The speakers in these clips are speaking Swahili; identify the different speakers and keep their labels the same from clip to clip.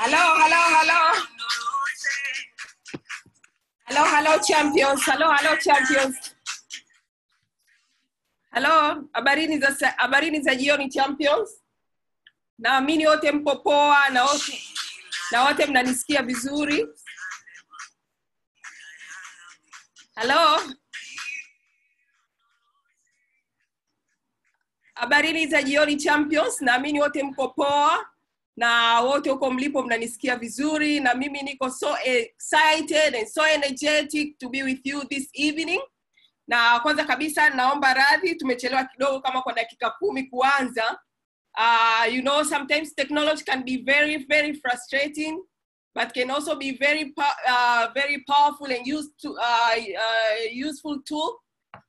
Speaker 1: Hello, hello, hello. Hello, hello champions. Hello, hello champions. Hello, habarini za sa- habarini za jioni champions. Naamini wote mpo poa na wote na wote mnanisikia vizuri. Hello. Habarini za jioni champions. Naamini wote mko poa na wote huko mlipo mnanisikia vizuri na mimi niko so excited and so energetic to be with you this evening na kwanza kabisa naomba radhi tumechelewa kidogo kama kwa dakika kumi kuanza uh, you know sometimes technology can be very very frustrating but can also be very po- uh, very powerful and used to, uh, uh, useful tool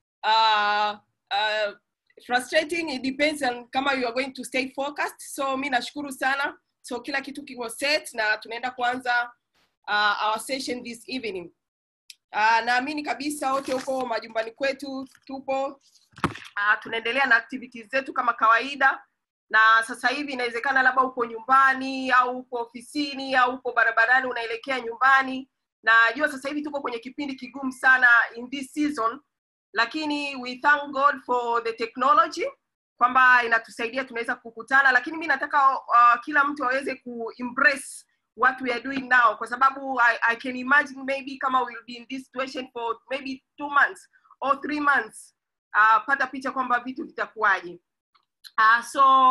Speaker 1: uh, uh, frustrating it depends on kama you are going to stay focused so mi nashukuru sana so kila kitu kiko set na tunaenda kuanza uh, our session this evening uh, naamini kabisa wote huko majumbani kwetu tupo uh, tunaendelea na activities zetu kama kawaida na sasa hivi inawezekana labda uko nyumbani au uko ofisini au uko barabarani unaelekea nyumbani najua sasa hivi tuko kwenye kipindi kigumu sana in this season lakini we thank god for the technology kwamba inatusaidia tunaweza kukutana lakini mi nataka uh, kila mtu aweze kuembrace what we are doing now kwa sababu I, i can imagine maybe kama we'll be in this situation for maybe two months or three months uh, pata picha kwamba vitu vitakuwaje uh, so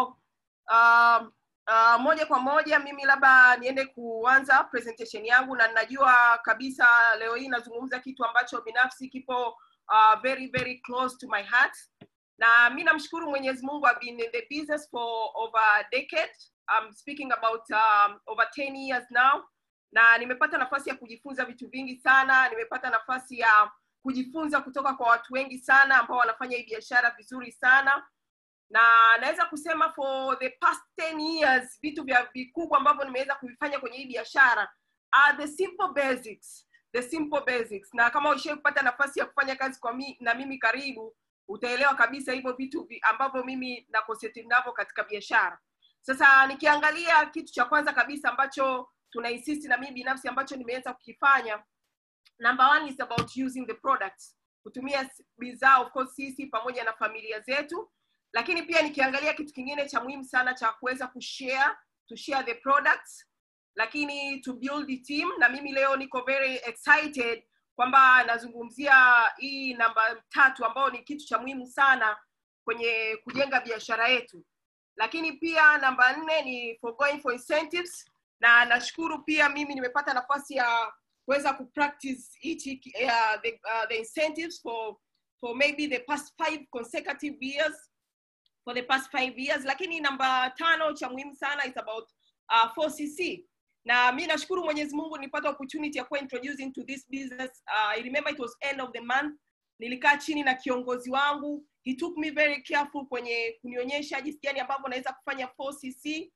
Speaker 1: um, uh, moja kwa moja mimi labda niende kuanza presentation yangu na ninajua kabisa leo hii nazungumza kitu ambacho binafsi kipo uh, very very close to my heart na mi namshukuru mwenyezi mungu I've been in the business for over a decade I'm speaking about um, over 10 years now na nimepata nafasi ya kujifunza vitu vingi sana nimepata nafasi ya kujifunza kutoka kwa watu wengi sana ambao wanafanya hii biashara vizuri sana na naweza kusema for the past 10 years vitu vya vikubwa ambavyo nimeweza kuvifanya kwenye hii biashara are the simple basics the simple basics na kama ushai kupata nafasi ya kufanya kazi kwa mi, na mimi karibu utaelewa kabisa hivyo vitu vi, ambavyo mimi na concentrate navyo katika biashara sasa nikiangalia kitu cha kwanza kabisa ambacho tuna insist na mimi binafsi ambacho nimeweza kukifanya number one is about using the products kutumia s- bidhaa of course sisi pamoja na familia zetu lakini pia nikiangalia kitu kingine cha muhimu sana cha kuweza kushare to share the products lakini to build the team na mimi leo niko very excited kwamba nazungumzia hii namba tatu ambayo ni kitu cha muhimu sana kwenye kujenga biashara yetu lakini pia namba nne ni for going for incentives na nashukuru pia mimi nimepata nafasi ya kuweza kupractice hichi uh, the, uh, the incentives for for maybe the past five consecutive years for the past five years lakini namba tano cha muhimu sana is about uh, 4cc na mi nashukuru mwenyezi mungu nilipata opportunity ya kuwa introduced into this business uh, I remember it was end of the month nilikaa chini na kiongozi wangu he took me very careful kwenye kunionyesha jinsi gani ambavyo naweza kufanya 4cc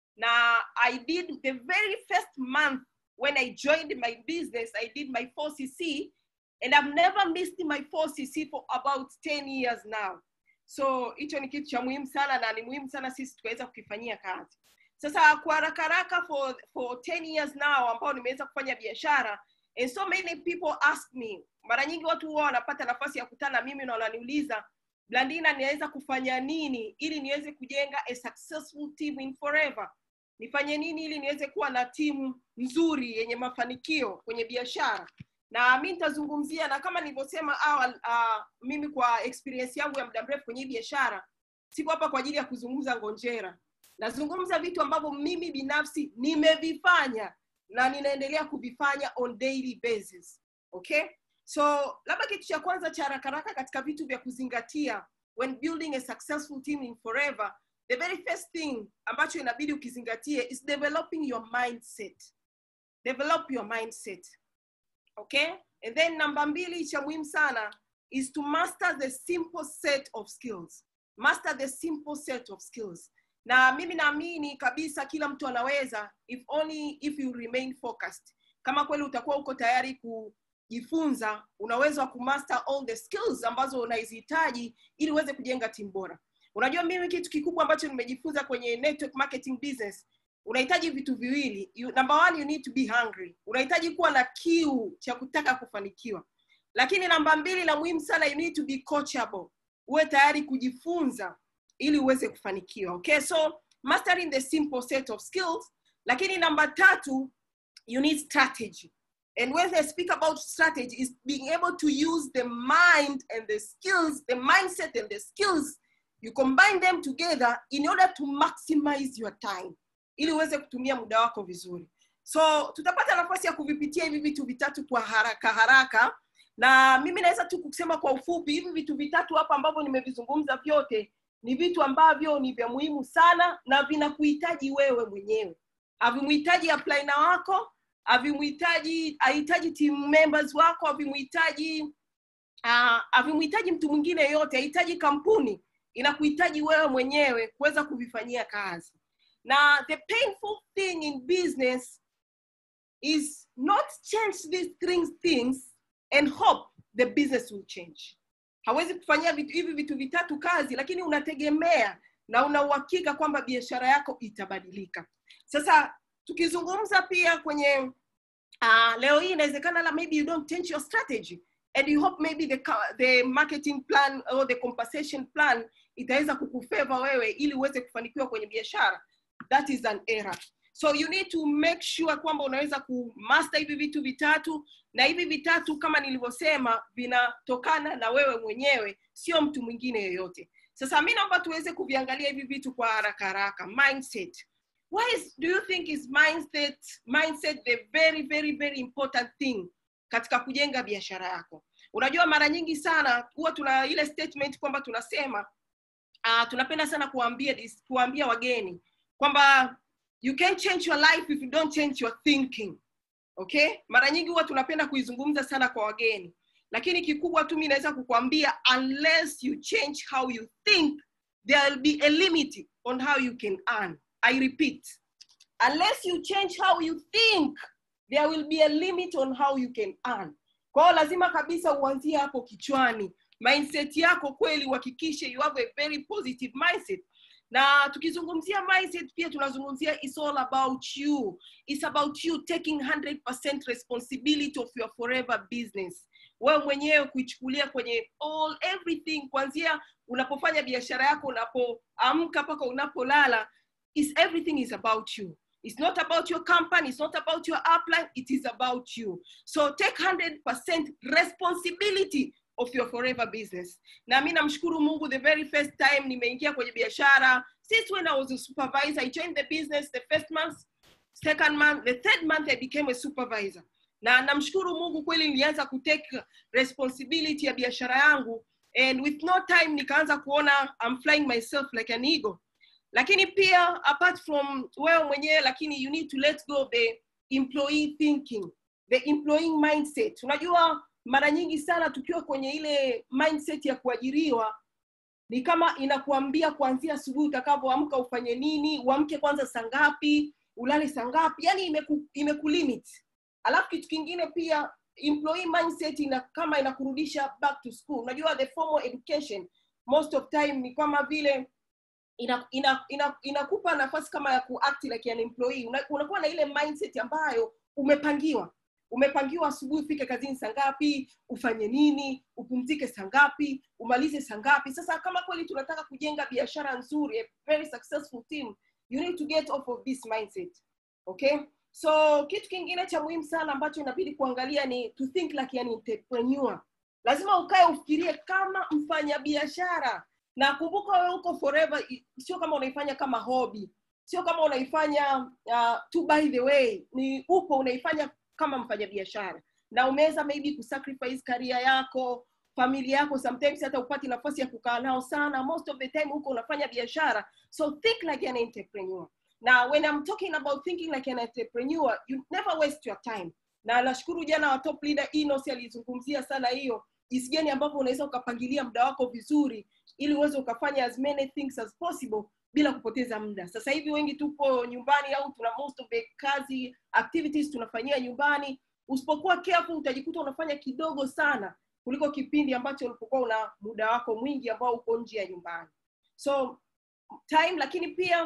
Speaker 1: na i did the very first month when i joined my business i did my 4cc and i've never missed my 4cc for about 10 years now so hicho ni kitu cha muhimu sana na ni muhimu sana sisi tukaweza kukifanyia kazi sasa kwa haraka haraka for, for 10 years now ambao nimeweza kufanya biashara and so many people ask me mara nyingi watu huwa wanapata nafasi ya kutana na mimi na wananiuliza blandina ninaweza kufanya nini ili niweze kujenga a successful team in forever nifanye nini ili niweze kuwa na timu nzuri yenye mafanikio kwenye biashara na mi nitazungumzia na kama nilivyosema awali uh, mimi kwa experience yangu ya muda mrefu kwenye hii biashara siko hapa kwa ajili ya kuzungumza ngonjera nazungumza vitu ambavyo mimi binafsi nimevifanya na ninaendelea kuvifanya on daily basis okay so labda kitu cha kwanza cha haraka haraka katika vitu vya kuzingatia when building a successful team in forever the very first thing ambacho inabidi ukizingatie is developing your mindset develop your mindset okay and then namba mbili cha muhimu sana is to master the simple set of skills master the simple set of skills na mimi naamini kabisa kila mtu anaweza if only if you remain focused kama kweli utakuwa uko tayari kujifunza unaweza wa kumaster all the skills ambazo unazihitaji ili uweze kujenga timu bora unajua mimi kitu kikubwa ambacho nimejifunza kwenye network marketing business unahitaji vitu viwili you, number one you need to be hungry unahitaji kuwa na kiu cha kutaka kufanikiwa lakini namba mbili la muhimu sana you need to be coachable uwe tayari kujifunza ili uweze kufanikiwa okay so mastering the simple set of skills lakini namba tatu you need strategy and when I speak about strategy is being able to use the mind and the skills the mindset and the skills you combine them together in order to maximize your time ili uweze kutumia muda wako vizuri so tutapata nafasi ya kuvipitia hivi vitu vitatu kwa haraka haraka na mimi naweza tu kusema kwa ufupi hivi vitu vitatu hapa ambavyo nimevizungumza vyote ni vitu ambavyo ni vya muhimu sana na vinakuhitaji wewe mwenyewe havimhitaji aplaina wako havimhitaji hahitaji team members wako havimhitaji uh, havimhitaji mtu mwingine yoyote hahitaji kampuni inakuhitaji wewe mwenyewe kuweza kuvifanyia kazi na the painful thing in business is not change these things, things and hope the business will change hawezi kufanyia vitu hivi vitu vitatu kazi lakini unategemea na una uhakika kwamba biashara yako itabadilika sasa tukizungumza pia kwenye uh, leo hii inawezekana la maybe you don't change your strategy and you hope maybe the, the marketing plan or the compensation plan itaweza kukufeva wewe ili uweze kufanikiwa kwenye biashara that is an error so you need to make sure kwamba unaweza kumaster hivi vitu vitatu na hivi vitatu kama nilivyosema vinatokana na wewe mwenyewe sio mtu mwingine yeyote sasa mi naomba tuweze kuviangalia hivi vitu kwa haraka haraka mindset why is, do you think is mindset mindset the very very very important thing katika kujenga biashara yako unajua mara nyingi sana huwa tuna ile statement kwamba tunasema uh, tunapenda sana kuambia kuambia wageni kwamba you can change your life if you don't change your thinking okay mara nyingi huwa tunapenda kuizungumza sana kwa wageni lakini kikubwa tu mi naweza kukwambia unless you change how you think there will be a limit on how you can earn i repeat unless you change how you think there will be a limit on how you can earn kwao lazima kabisa uanzie hapo kichwani mindset yako kweli uhakikishe you have a very positive mindset na tukizungumzia mindset pia tunazungumzia it's all about you it's about you taking 100% responsibility of your forever business wewe mwenyewe kuichukulia kwenye all everything kuanzia unapofanya biashara yako unapoamka mpaka unapolala is everything is about you It's not about your company. It's not about your upline. It is about you. So take 100% responsibility of your forever business. Na mimi namshukuru Mungu the very first time nimeingia kwenye biashara. Since when I was a supervisor, I joined the business the first month, second month, the third month I became a supervisor. Na namshukuru Mungu kweli nilianza kutake responsibility ya biashara yangu and with no time nikaanza kuona I'm flying myself like an eagle lakini pia apart from wewe mwenyewe lakini you need to let go the employee thinking the employing mindset unajua mara nyingi sana tukiwa kwenye ile mindset ya kuajiriwa ni kama inakuambia kuanzia asubuhi utakavyoamka ufanye nini uamke kwanza saa ngapi ulale saa ngapi yani imeku, imekulimit alafu kitu kingine pia employee mindset ina kama inakurudisha back to school unajua the formal education most of time ni kama vile inakupa ina, ina, ina nafasi kama ya kuact like an employee una, unakuwa na ile mindset ambayo umepangiwa umepangiwa asubuhi ufike kazini saa ngapi ufanye nini upumzike saa ngapi umalize saa ngapi sasa kama kweli tunataka kujenga biashara nzuri a very successful team you need to get off of this mindset okay so kitu kingine cha muhimu sana ambacho inabidi kuangalia ni to think like an entrepreneur lazima ukae ufikirie kama mfanyabiashara na kumbuka wewe uko forever sio kama unaifanya kama hobby sio kama unaifanya uh, to by the way ni upo unaifanya kama mfanyabiashara na umeweza maybe kusacrifice career yako familia yako sometimes hata upati nafasi ya kukaa nao sana most of the time huko unafanya biashara so think like an entrepreneur na when I'm talking about thinking like an entrepreneur you never waste your time na nashukuru jana wa top leader Inos alizungumzia sana hiyo jinsi gani ambavyo unaweza ukapangilia muda wako vizuri ili uweze ukafanya as many things as possible bila kupoteza muda sasa hivi wengi tupo nyumbani au tuna most of the kazi activities tunafanyia nyumbani usipokuwa careful utajikuta unafanya kidogo sana kuliko kipindi ambacho ulipokuwa una muda wako mwingi ambao uko nje ya nyumbani so time lakini pia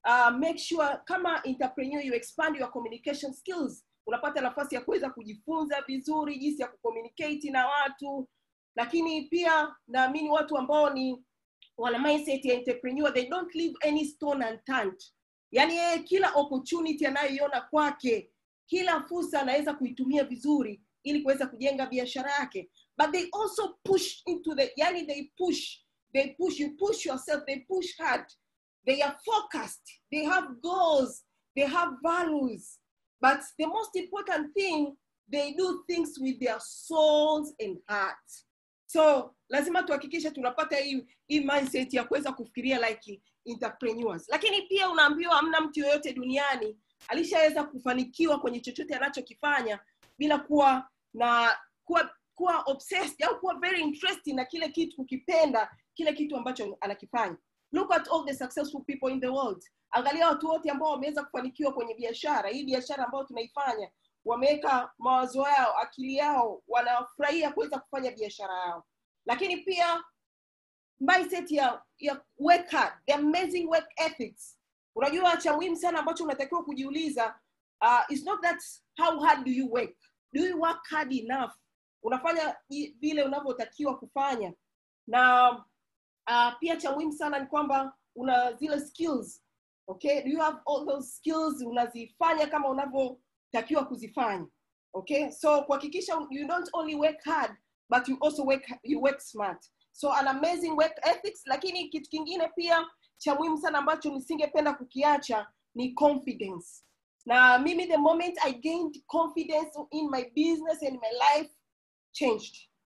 Speaker 1: uh, make sure kama entrepreneur you expand your communication skills unapata nafasi ya kuweza kujifunza vizuri jinsi ya kucommunicate na watu lakini pia naamini watu ambao ni wana mindset ya entrepreneur they don't leave any stone unturned yaani yeye kila opportunity anayoiona kwake kila fursa anaweza kuitumia vizuri ili kuweza kujenga biashara yake but they also push into the yani they push they push you push yourself they push hard they are focused they have goals they have values but the most important thing they do things with their souls and hearts so lazima tuhakikishe tunapata hii hii mindset ya kuweza kufikiria like entrepreneurs lakini pia unaambiwa hamna mtu yoyote duniani alishaweza kufanikiwa kwenye chochote anachokifanya bila kuwa na kuwa kuwa obsessed au kuwa very interested na kile kitu kukipenda kile kitu ambacho anakifanya look at all the successful people in the world angalia watu wote ambao wameweza kufanikiwa kwenye biashara hii biashara ambayo tunaifanya wameweka mawazo yao akili yao wanafurahia kuweza kufanya biashara yao lakini pia mindset ya ya work hard the amazing work ethics unajua cha muhimu sana ambacho unatakiwa kujiuliza uh, it's not that how hard do you work do you work hard enough unafanya i- vile unavyotakiwa kufanya na uh, pia cha muhimu sana ni kwamba una zile skills okay do you have all those skills unazifanya kama unavyotakiwa kuzifanya okay so kuhakikisha you don't only work hard but you also work you work smart so an amazing work ethics lakini kitu kingine pia cha muhimu sana ambacho nisingependa kukiacha ni confidence na mimi the moment i gained confidence in my business and my life changed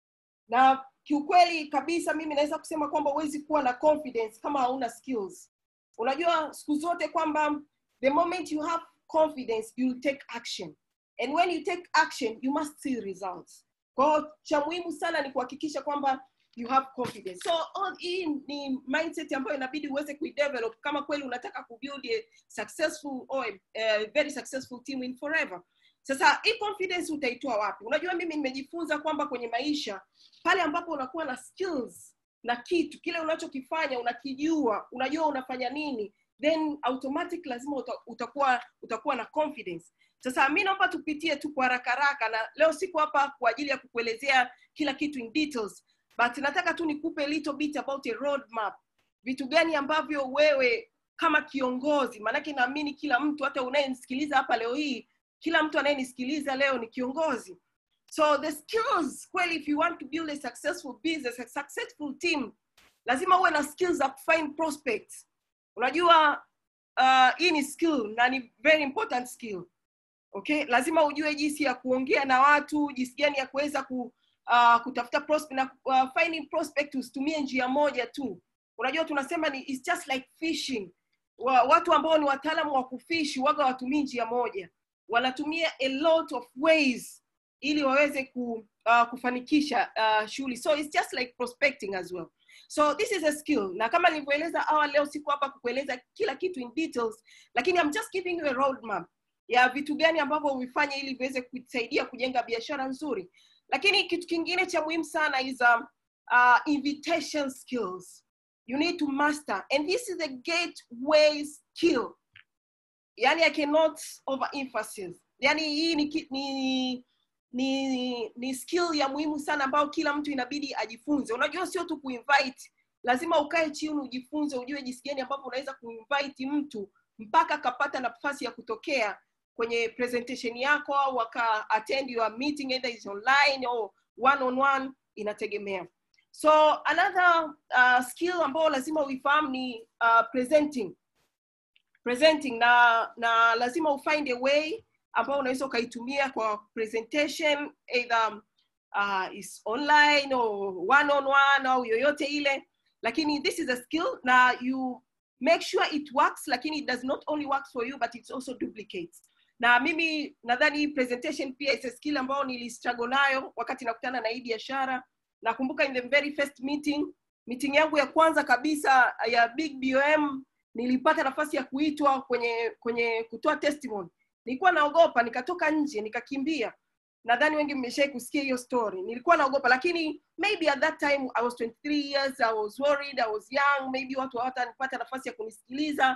Speaker 1: na kiukweli kabisa mimi naweza kusema kwamba huwezi kuwa na confidence kama hauna skills unajua siku zote kwamba the moment you have confidence you will take action and when you take action you must see results kwao cha muhimu sana ni kuhakikisha kwamba you have confidence so all hii ni mindset ambayo inabidi uweze kuidevelop kama kweli unataka kubuild a successful or a, a very successful team in forever sasa hii confidence utaitoa wapi unajua mimi nimejifunza kwamba kwenye maisha pale ambapo unakuwa na skills na kitu kile unachokifanya unakijua unajua unafanya nini then automatic lazima uta, utakuwa utakuwa na confidence sasa mi naomba tupitie tu kwa haraka haraka na leo siko hapa kwa ajili ya kukuelezea kila kitu in details but nataka tu nikupe little bit about a road map vitu gani ambavyo wewe kama kiongozi maanake naamini kila mtu hata unayenisikiliza hapa leo hii kila mtu anayenisikiliza leo ni kiongozi so the skills kweli if you want to build a successful business a successful team lazima uwe na skills za kufind prospects unajua uh, hii ni skill na ni very important skill okay lazima ujue jinsi ya kuongea na watu jinsi gani ya kuweza ku, uh, kutafuta prospect na uh, finding prospect usitumie njia moja tu unajua tunasema ni it's just like fishing wa, watu ambao ni wataalamu wa kufishi waga watumii njia moja wanatumia a lot of ways ili waweze ku, uh, kufanikisha uh, shughuli so it's just like prospecting as well so this is a skill na kama nilivyoeleza awali leo siku hapa kukueleza kila kitu in details lakini I'm just giving you a roadmap ya vitu gani ambavyo uvifanye ili viweze kusaidia kujenga biashara nzuri lakini kitu kingine cha muhimu sana is um, uh, invitation skills you need to master and this is a gateway skill yani i cannot overemphasize yani hii ni, ki- ni ni ni skill ya muhimu sana ambayo kila mtu inabidi ajifunze unajua sio tu kuinvite lazima ukae chini ujifunze ujue jinsi gani ambavyo unaweza kuinvite mtu mpaka akapata nafasi ya kutokea kwenye presentation yako au aka attend your meeting either is online or one on one inategemea so another uh, skill ambayo lazima uifahamu ni uh, presenting presenting na na lazima ufind a way ambao unaweza ukaitumia kwa presentation either uh, is online or one on one au yoyote ile lakini this is a skill na you make sure it works lakini it does not only works for you but it also duplicates na mimi nadhani hii presentation pia is a skill ambayo nilistruggle nayo wakati nakutana na hii biashara nakumbuka in the very first meeting meeting yangu ya kwanza kabisa ya big bom nilipata nafasi ya kuitwa kwenye kwenye kutoa testimony nilikuwa naogopa nikatoka nje nikakimbia nadhani wengi mmeshai kusikia hiyo story nilikuwa naogopa lakini maybe at that time i was 23 years i was worried i was young maybe watu hawatanipata nafasi ya kunisikiliza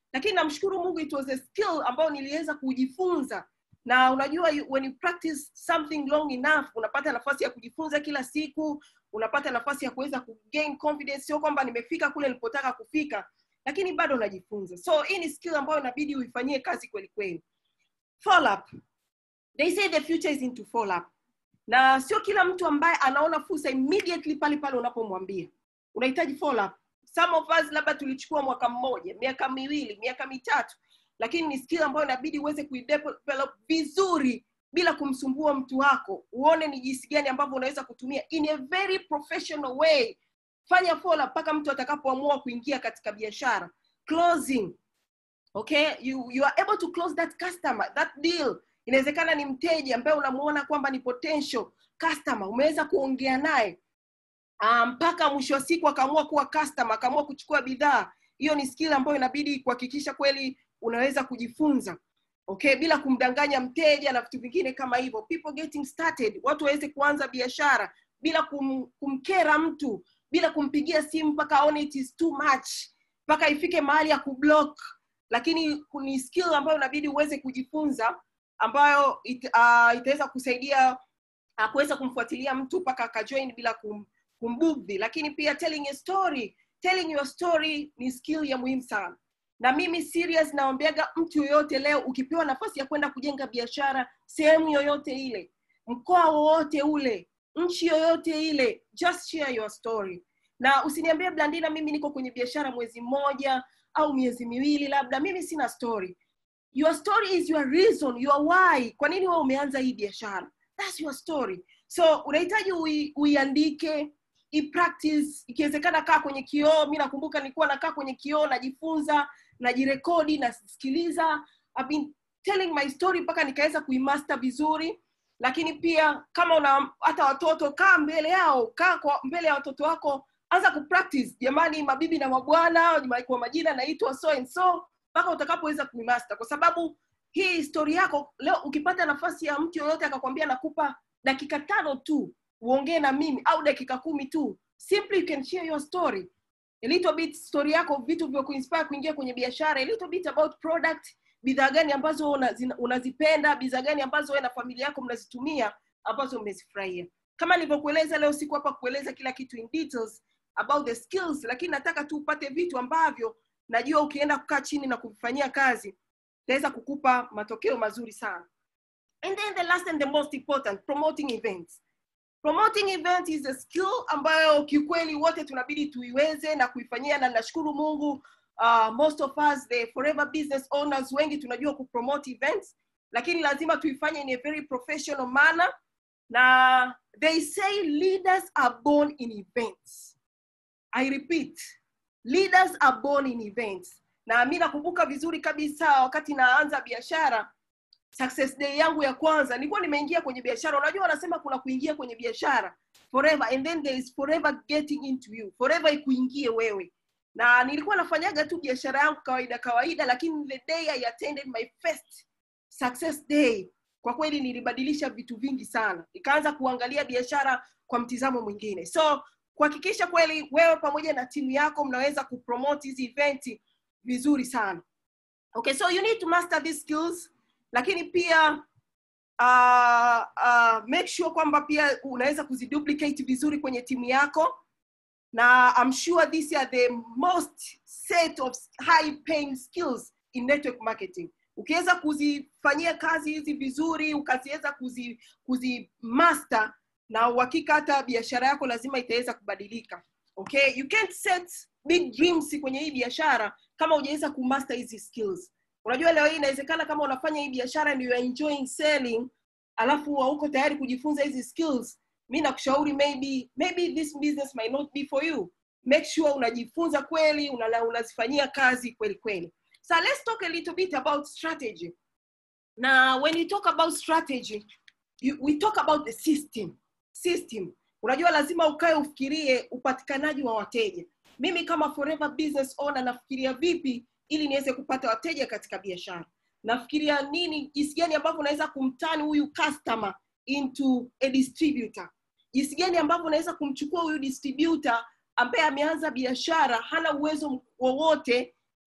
Speaker 1: lakini namshukuru mungu it was a skill ambayo niliweza kujifunza na unajua you- when you practice something long enough unapata nafasi ya kujifunza kila siku unapata nafasi ya kuweza kugain confidence sio kwamba nimefika kule nilipotaka kufika lakini bado najifunza so hii ni skill ambayo inabidi uifanyie kazi kweli kweli follow up they say the future is into follow up na sio kila mtu ambaye anaona fursa immediately pale pale unapomwambia unahitaji follow up some of us labda tulichukua mwaka mmoja miaka miwili miaka mitatu lakini ni skill ambayo inabidi uweze kuidevelop vizuri bila kumsumbua mtu wako uone ni jinsi gani ambavyo unaweza kutumia in a very professional way fanya follow up mpaka mtu atakapoamua kuingia katika biashara closing okay you, you are able to close that customer that deal inawezekana ni mteja ambaye unamuona kwamba ni potential customer umeweza kuongea naye ah, mpaka mwisho wa siku akaamua kuwa customer akaamua kuchukua bidhaa hiyo ni skill ambayo inabidi kuhakikisha kweli unaweza kujifunza okay bila kumdanganya mteja na vitu vingine kama hivyo people getting started watu waweze kuanza biashara bila kum, kumkera mtu bila kumpigia simu mpaka aone it is too much mpaka ifike mahali ya kublock lakini ni skill ambayo inabidi uweze kujifunza ambayo it, uh, itaweza kusaidia uh, kuweza kumfuatilia mtu mpaka akajoin bila kum, kumbugdhi lakini pia telling a story telling your story ni skill ya muhimu sana na mimi serious naombeaga mtu yoyote leo ukipewa nafasi ya kwenda kujenga biashara sehemu yoyote ile mkoa wowote ule nchi yoyote ile just share your story na usiniambie blandina mimi niko kwenye biashara mwezi mmoja au miezi miwili labda mimi sina story your story is your reason your why kwa nini wewe umeanza hii biashara thats your story so unahitaji ui, uiandike ipractice ikiwezekana kaa kwenye kioo mi nakumbuka nilikuwa nakaa kwenye kioo najifunza najirekodi nasikiliza I've been telling my story mpaka nikaweza kuimaster vizuri lakini pia kama una hata watoto kaa mbele yao kaa kwa mbele ya watoto wako anza kupractice jamani mabibi na mabwana kwa majina naitwa so and so mpaka utakapoweza kuimaster kwa sababu hii histori yako leo ukipata nafasi ya mtu yoyote akakwambia nakupa dakika tano tu uongee na mimi au dakika kumi tu simply you can share your story a little bit story yako vitu vya kuinspire kuingia kwenye biashara a little bit about product bidhaa gani ambazo unazi- unazipenda bidhaa gani ambazo wewe na familia yako mnazitumia ambazo mmezifurahia kama nilivyokueleza leo siku hapa kueleza kila kitu in details about the skills lakini nataka tu upate vitu ambavyo najua ukienda kukaa chini na kuvifanyia kazi itaweza kukupa matokeo mazuri sana and then the last and the most important promoting events promoting event is a skill ambayo kiukweli wote tunabidi tuiweze na kuifanyia na nashukuru mungu uh, most of us the forever business owners wengi tunajua kupromote events lakini lazima tuifanye in a very professional manner na they say leaders are born in events i repeat leaders are born in events na mi nakumbuka vizuri kabisa wakati naanza biashara success day yangu ya kwanza nilikuwa nimeingia kwenye biashara unajua wanasema kuna kuingia kwenye biashara forever and then there is forever getting into you forever ikuingie wewe na nilikuwa nafanyaga tu biashara yangu kawaida kawaida lakini the day i attended my first success day kwa kweli nilibadilisha vitu vingi sana nikaanza kuangalia biashara kwa mtizamo mwingine so kuhakikisha kweli wewe pamoja na timu yako mnaweza kupromote hizi eventi vizuri sana okay so you need to master these skills lakini pia uh, uh, make sure kwamba pia unaweza kuziduplicate vizuri kwenye timu yako na I'm sure these are the most set of high paying skills in network marketing ukiweza kuzifanyia kazi hizi vizuri ukaziweza kuzi, kuzi master na uhakika hata biashara yako lazima itaweza kubadilika okay you can't set big dreams kwenye hii biashara kama hujaweza kumaster hizi skills unajua leo hii inawezekana kama unafanya hii biashara and you are enjoying selling alafu hauko tayari kujifunza hizi skills mi nakushauri maybe maybe this business might not be for you make sure unajifunza kweli una- unazifanyia kazi kweli kweli so let's talk a little bit about strategy na when you talk about strategy you, we talk about the system system unajua lazima ukae ufikirie upatikanaji wa wateja mimi kama forever business owner nafikiria vipi ili niweze kupata wateja katika biashara nafikiria nini jinsi gani ambavyo unaweza kumtani huyu customer into a distributor jinsi gani ambavyo unaweza kumchukua huyu distributor ambaye ameanza biashara hana uwezo wowote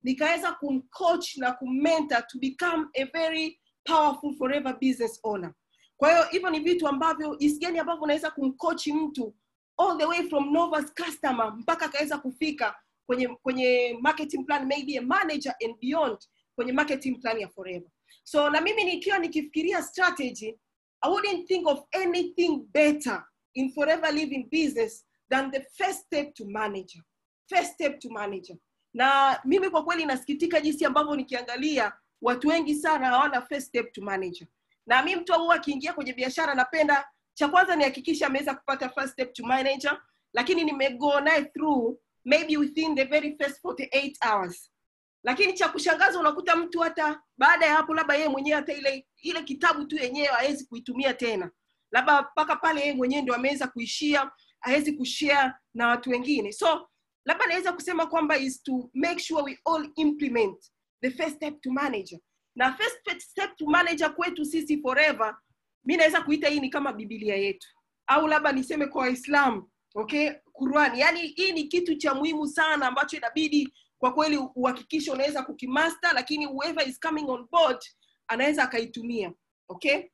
Speaker 1: nikaweza kumcoach na kummentor to become a very powerful forever business owner kwa hiyo hivyo ni vitu ambavyo jinsi gani ambavyo unaweza kumcoach mtu all the way from novice customer mpaka akaweza kufika kwenye kwenye marketing plan maybe a manager and beyond kwenye marketing plan ya forever so na mimi nikiwa nikifikiria strategy i wouldn't think of anything better in forever living business than the first step to manager first step to manager na mimi kwa kweli nasikitika jinsi ambavyo nikiangalia watu wengi sana hawana first step to manager na mi mtu huwa akiingia kwenye biashara napenda cha kwanza nihakikisha ameweza kupata first step to manager lakini nimego naye through maybe within the very first 48 hours lakini cha kushangaza unakuta mtu hata baada ya hapo labda yeye mwenyewe hata ile ile kitabu tu yenyewe hawezi kuitumia tena labda mpaka pale yeye mwenyewe ndo ameweza kuishia hawezi kushare na watu wengine so labda naweza kusema kwamba is to make sure we all implement the first step to manager na first step to manager kwetu sisi forever mi naweza kuita hii ni kama bibilia yetu au labda niseme kwa waislamu okay Qurani. yani hii ni kitu cha muhimu sana ambacho inabidi kwa kweli uhakikishe unaweza kukimaster lakini whoever is coming on board anaweza akaitumia okay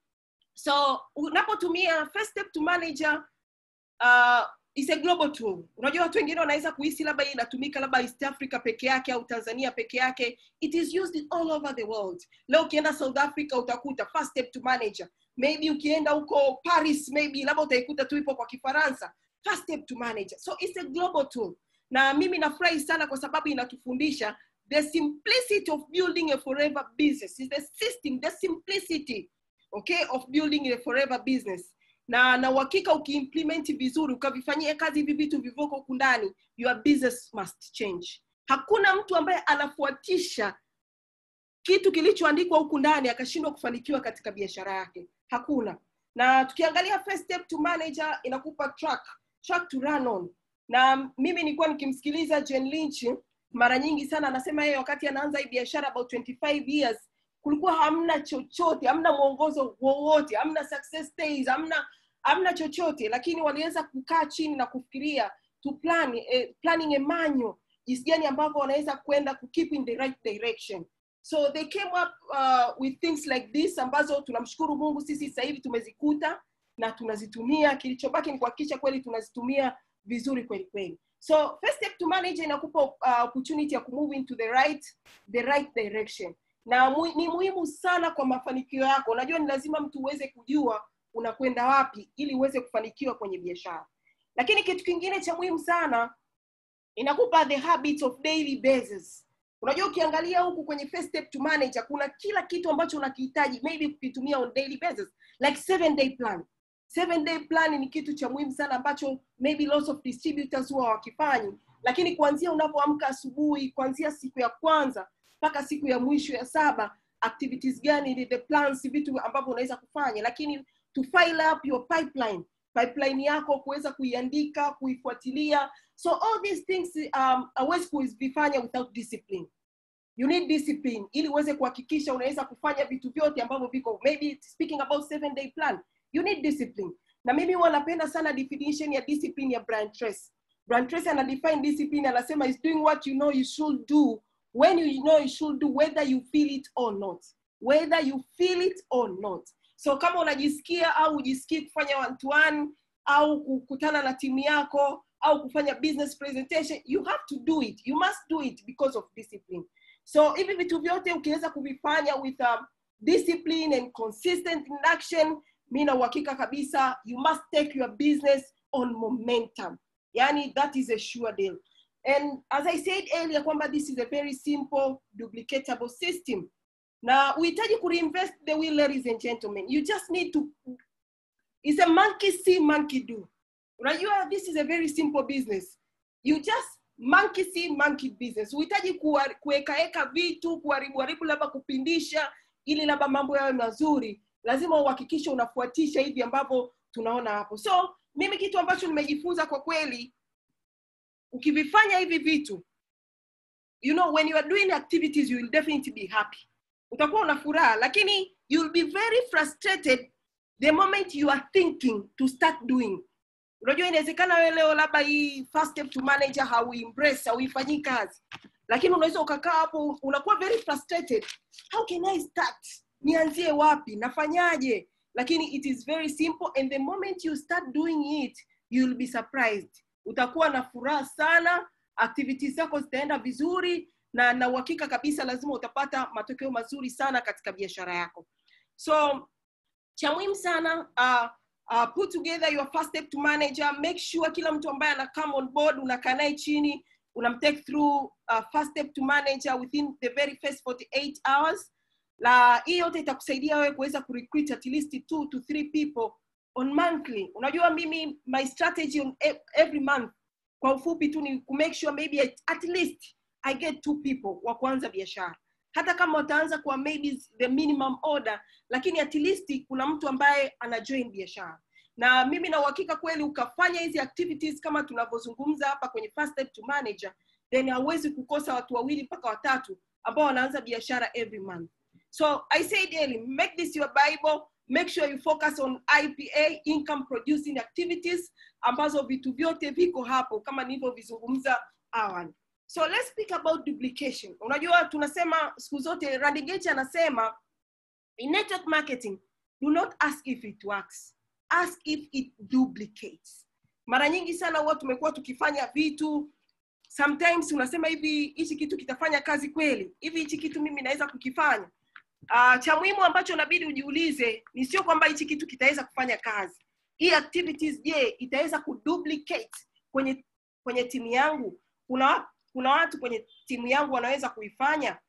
Speaker 1: so unapotumia first step to manager uh, is a global tool unajua watu wengine wanaweza kuhisi labda hii inatumika labda east africa peke yake au tanzania peke yake it is used all over the world leo ukienda south africa utakuta first step to manager maybe ukienda huko paris maybe labda utaikuta tu ipo kwa kifaransa first step to manager so it's a global tool na mimi nafurahi sana kwa sababu inatufundisha the simplicity of building a forever business is the system the simplicity okay of building a forever business na na uhakika ukiimplement vizuri ukavifanyia kazi hivi vitu vivoko huku ndani your business must change hakuna mtu ambaye anafuatisha kitu kilichoandikwa huku ndani akashindwa kufanikiwa katika biashara yake hakuna na tukiangalia first step to manager inakupa track track to run on na mimi nilikuwa nikimsikiliza Jen Lynch mara nyingi sana anasema yeye wakati anaanza hii biashara about 25 years kulikuwa hamna chochote hamna mwongozo wowote hamna success days hamna hamna chochote lakini waliweza kukaa chini na kufikiria to plan eh, planning a manual jinsi gani ambavyo wanaweza kwenda ku keep in the right direction so they came up uh, with things like this ambazo tunamshukuru mungu sisi sasa hivi tumezikuta na tunazitumia kilichobaki ni kuhakikisha kweli tunazitumia vizuri kweli kweli so first step to manage inakupa uh, opportunity ya kumove into the right the right direction na mu, ni muhimu sana kwa mafanikio yako unajua ni lazima mtu uweze kujua unakwenda wapi ili uweze kufanikiwa kwenye biashara lakini kitu kingine cha muhimu sana inakupa the habits of daily basis unajua ukiangalia huku kwenye first step to manager kuna kila kitu ambacho unakihitaji maybe kukitumia on daily basis like seven day plan seven day plan ni kitu cha muhimu sana ambacho maybe lots of distributors huwa wakifanyi lakini kuanzia unapoamka asubuhi kuanzia siku ya kwanza mpaka siku ya mwisho ya saba activities gani ni the plans vitu ambavyo unaweza kufanya lakini to file up your pipeline pipeline yako kuweza kuiandika kuifuatilia so all these things um, hauwezi kuzifanya without discipline you need discipline ili uweze kuhakikisha unaweza kufanya vitu vyote ambavyo viko maybe speaking about seven day plan you need discipline na mimi huwa napenda sana definition ya discipline ya Brian Tracy Brian Tracy ana define discipline anasema is doing what you know you should do when you know you should do whether you feel it or not whether you feel it or not so kama unajisikia au ujisikii kufanya one to one au kukutana na timu yako au kufanya business presentation you have to do it you must do it because of discipline so hivi vitu vyote ukiweza kuvifanya with um, discipline and consistent in action mi na uhakika kabisa you must take your business on momentum yani that is a sure deal and as i said earlier kwamba this is a very simple duplicatable system na uhitaji kureinvest the wheel ladies and gentlemen you just need to it's a monkey see monkey do unajua this is a very simple business you just monkey see monkey business uhitaji kuwekaeka vitu kuharibu haribu labda kupindisha ili labda mambo yawe mazuri lazima uhakikishe unafuatisha hivi ambavyo tunaona hapo so mimi kitu ambacho nimejifunza kwa kweli ukivifanya hivi vitu you know when you are doing activities you will definitely be happy utakuwa una furaha lakini you will be very frustrated the moment you are thinking to start doing unajua inawezekana wewe leo labda hii first step to manager hauimpress hauifanyii kazi lakini unaweza ukakaa hapo unakuwa very frustrated how can i start nianzie wapi nafanyaje lakini it is very simple and the moment you start doing it you will be surprised utakuwa na furaha sana activities zako zitaenda vizuri na na uhakika kabisa lazima utapata matokeo mazuri sana katika biashara yako so cha muhimu sana uh, uh, put together your first step to manager make sure kila mtu ambaye ana come on board unakaa naye chini unamtake through uh, first step to manager within the very first 48 hours na hii yote itakusaidia wewe kuweza kurecruit at least two to three people on monthly unajua mimi my strategy on e- every month kwa ufupi tu ni kumake sure maybe at, at least i get two people wa kuanza biashara hata kama wataanza kwa maybe the minimum order lakini at least kuna mtu ambaye ana join biashara na mimi na uhakika kweli ukafanya hizi activities kama tunavyozungumza hapa kwenye first step to manager then hauwezi kukosa watu wawili mpaka watatu ambao wanaanza biashara every month so i say daily make this your bible make sure you focus on ipa income producing activities ambazo vitu vyote viko hapo kama nilivyovizungumza awali so let's speak about duplication unajua tunasema siku zote randigate anasema in network marketing do not ask if it works ask if it duplicates mara nyingi sana huwa tumekuwa tukifanya vitu sometimes unasema hivi hichi kitu kitafanya kazi kweli hivi hichi kitu mimi naweza kukifanya uh, cha muhimu ambacho nabidi ujiulize ni sio kwamba hichi kitu kitaweza kufanya kazi hii activities je itaweza kuduplicate kwenye kwenye timu yangu kuna kuna watu kwenye timu yangu wanaweza kuifanya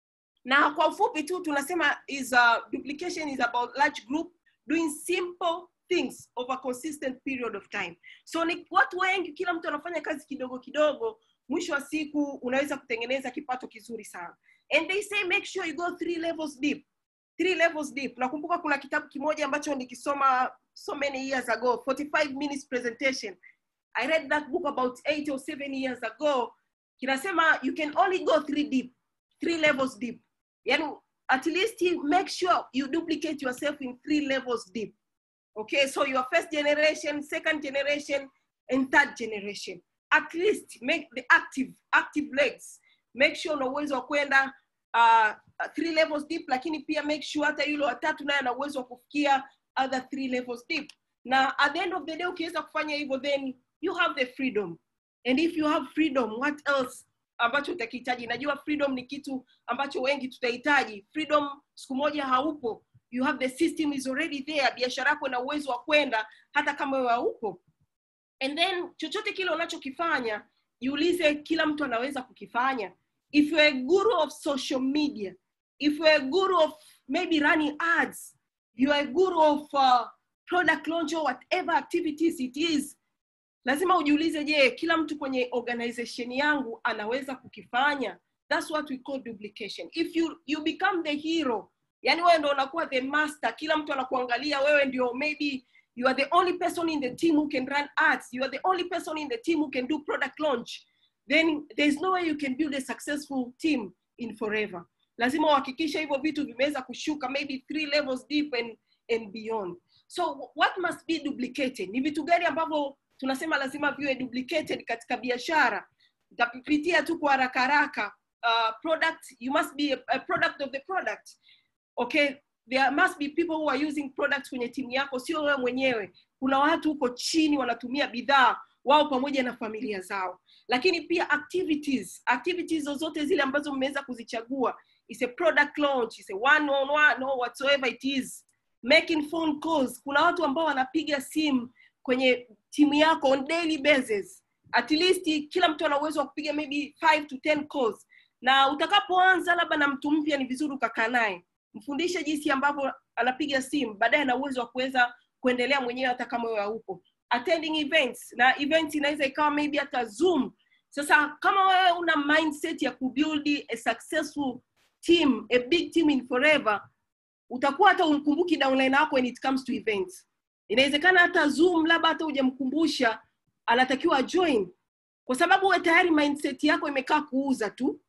Speaker 1: na kwa ufupi tu tunasema is a, duplication is about large group doing simple things over a consistent period of time so ni watu wengi kila mtu anafanya kazi kidogo kidogo mwisho wa siku unaweza kutengeneza kipato kizuri sana and they say make sure you go three levels deep three levels deep nakumbuka kuna kitabu kimoja ambacho nikisoma so many years ago 45 minutes presentation i read that book about eight or seven years ago kinasema you can only go three deep three levels deep yani at least make sure you duplicate yourself in three levels deep okay so your first generation second generation and third generation at least make the active active legs make sure una uwezo wa kwenda uh, three levels deep lakini pia make sure hata yule watatu naye ana uwezo wa kufikia other three levels deep na at the end of the day ukiweza kufanya hivyo then you have the freedom and if you have freedom what else ambacho utakihitaji najua freedom ni kitu ambacho wengi tutahitaji freedom siku moja haupo you have the system is already there biashara yako ina uwezo wa kwenda hata kama wewe haupo and then chochote kile unachokifanya jiulize kila mtu anaweza kukifanya if you're a guru of social media if you're a guru of maybe running ads you're a guru of uh, product launch or whatever activities it is lazima ujiulize je kila mtu kwenye organization yangu anaweza kukifanya thats what we call duplication if you, you become the hero yani wewe ndo unakuwa the master kila mtu anakuangalia wewe ndio maybe you are the only person in the team who can run ads you are the only person in the team who can do product launch then there's no way you can build a successful team in forever lazima uhakikishe hivyo vitu vimeweza kushuka maybe three levels deep and, and beyond so what must be duplicated ni vitu gani ambavyo tunasema lazima viwe duplicated katika biashara nitapitia tu kwa haraka haraka uh, product you must be a, a product of the product okay there must be people who are using products kwenye timu yako sio wewe mwenyewe kuna watu huko chini wanatumia bidhaa wao pamoja na familia zao lakini pia activities activities zozote zile ambazo mmeweza kuzichagua is a product launch is a one on one or whatsoever it is making phone calls kuna watu ambao wanapiga simu kwenye timu yako on daily basis at least kila mtu ana uwezo wa kupiga maybe 5 to 10 calls na utakapoanza labda na mtu mpya ni vizuri ukakaa naye mfundishe jinsi ambavyo anapiga simu baadaye ana uwezo wa kuweza kuendelea mwenyewe hata kama wewe haupo attending events na events inaweza ikawa maybe hata zoom sasa kama wewe una mindset ya kubuild a successful team a big team in forever utakuwa hata umkumbuki downline wako when it comes to events inawezekana hata zoom labda hata hujamkumbusha anatakiwa join kwa sababu we tayari mindset yako imekaa kuuza tu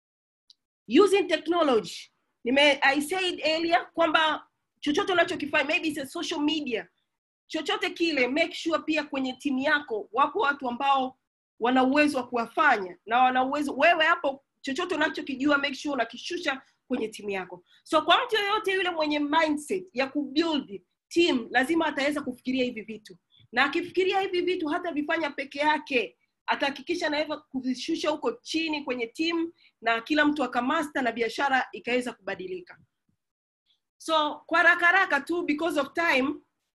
Speaker 1: using technology nime i said earlier kwamba chochote unachokifanya maybe it's a social media chochote kile make sure pia kwenye timu yako wapo watu ambao wana uwezo wa kuwafanya na wana uwezo wewe hapo chochote unachokijua make sure unakishusha kwenye timu yako so kwa mtu yoyote yule mwenye mindset ya kubuild team lazima ataweza kufikiria hivi vitu na akifikiria hivi vitu hata vifanya peke yake atahakikisha anaweza kuvishusha huko chini kwenye timu na kila mtu akamasta na biashara ikaweza kubadilika so kwa haraka haraka tu because of time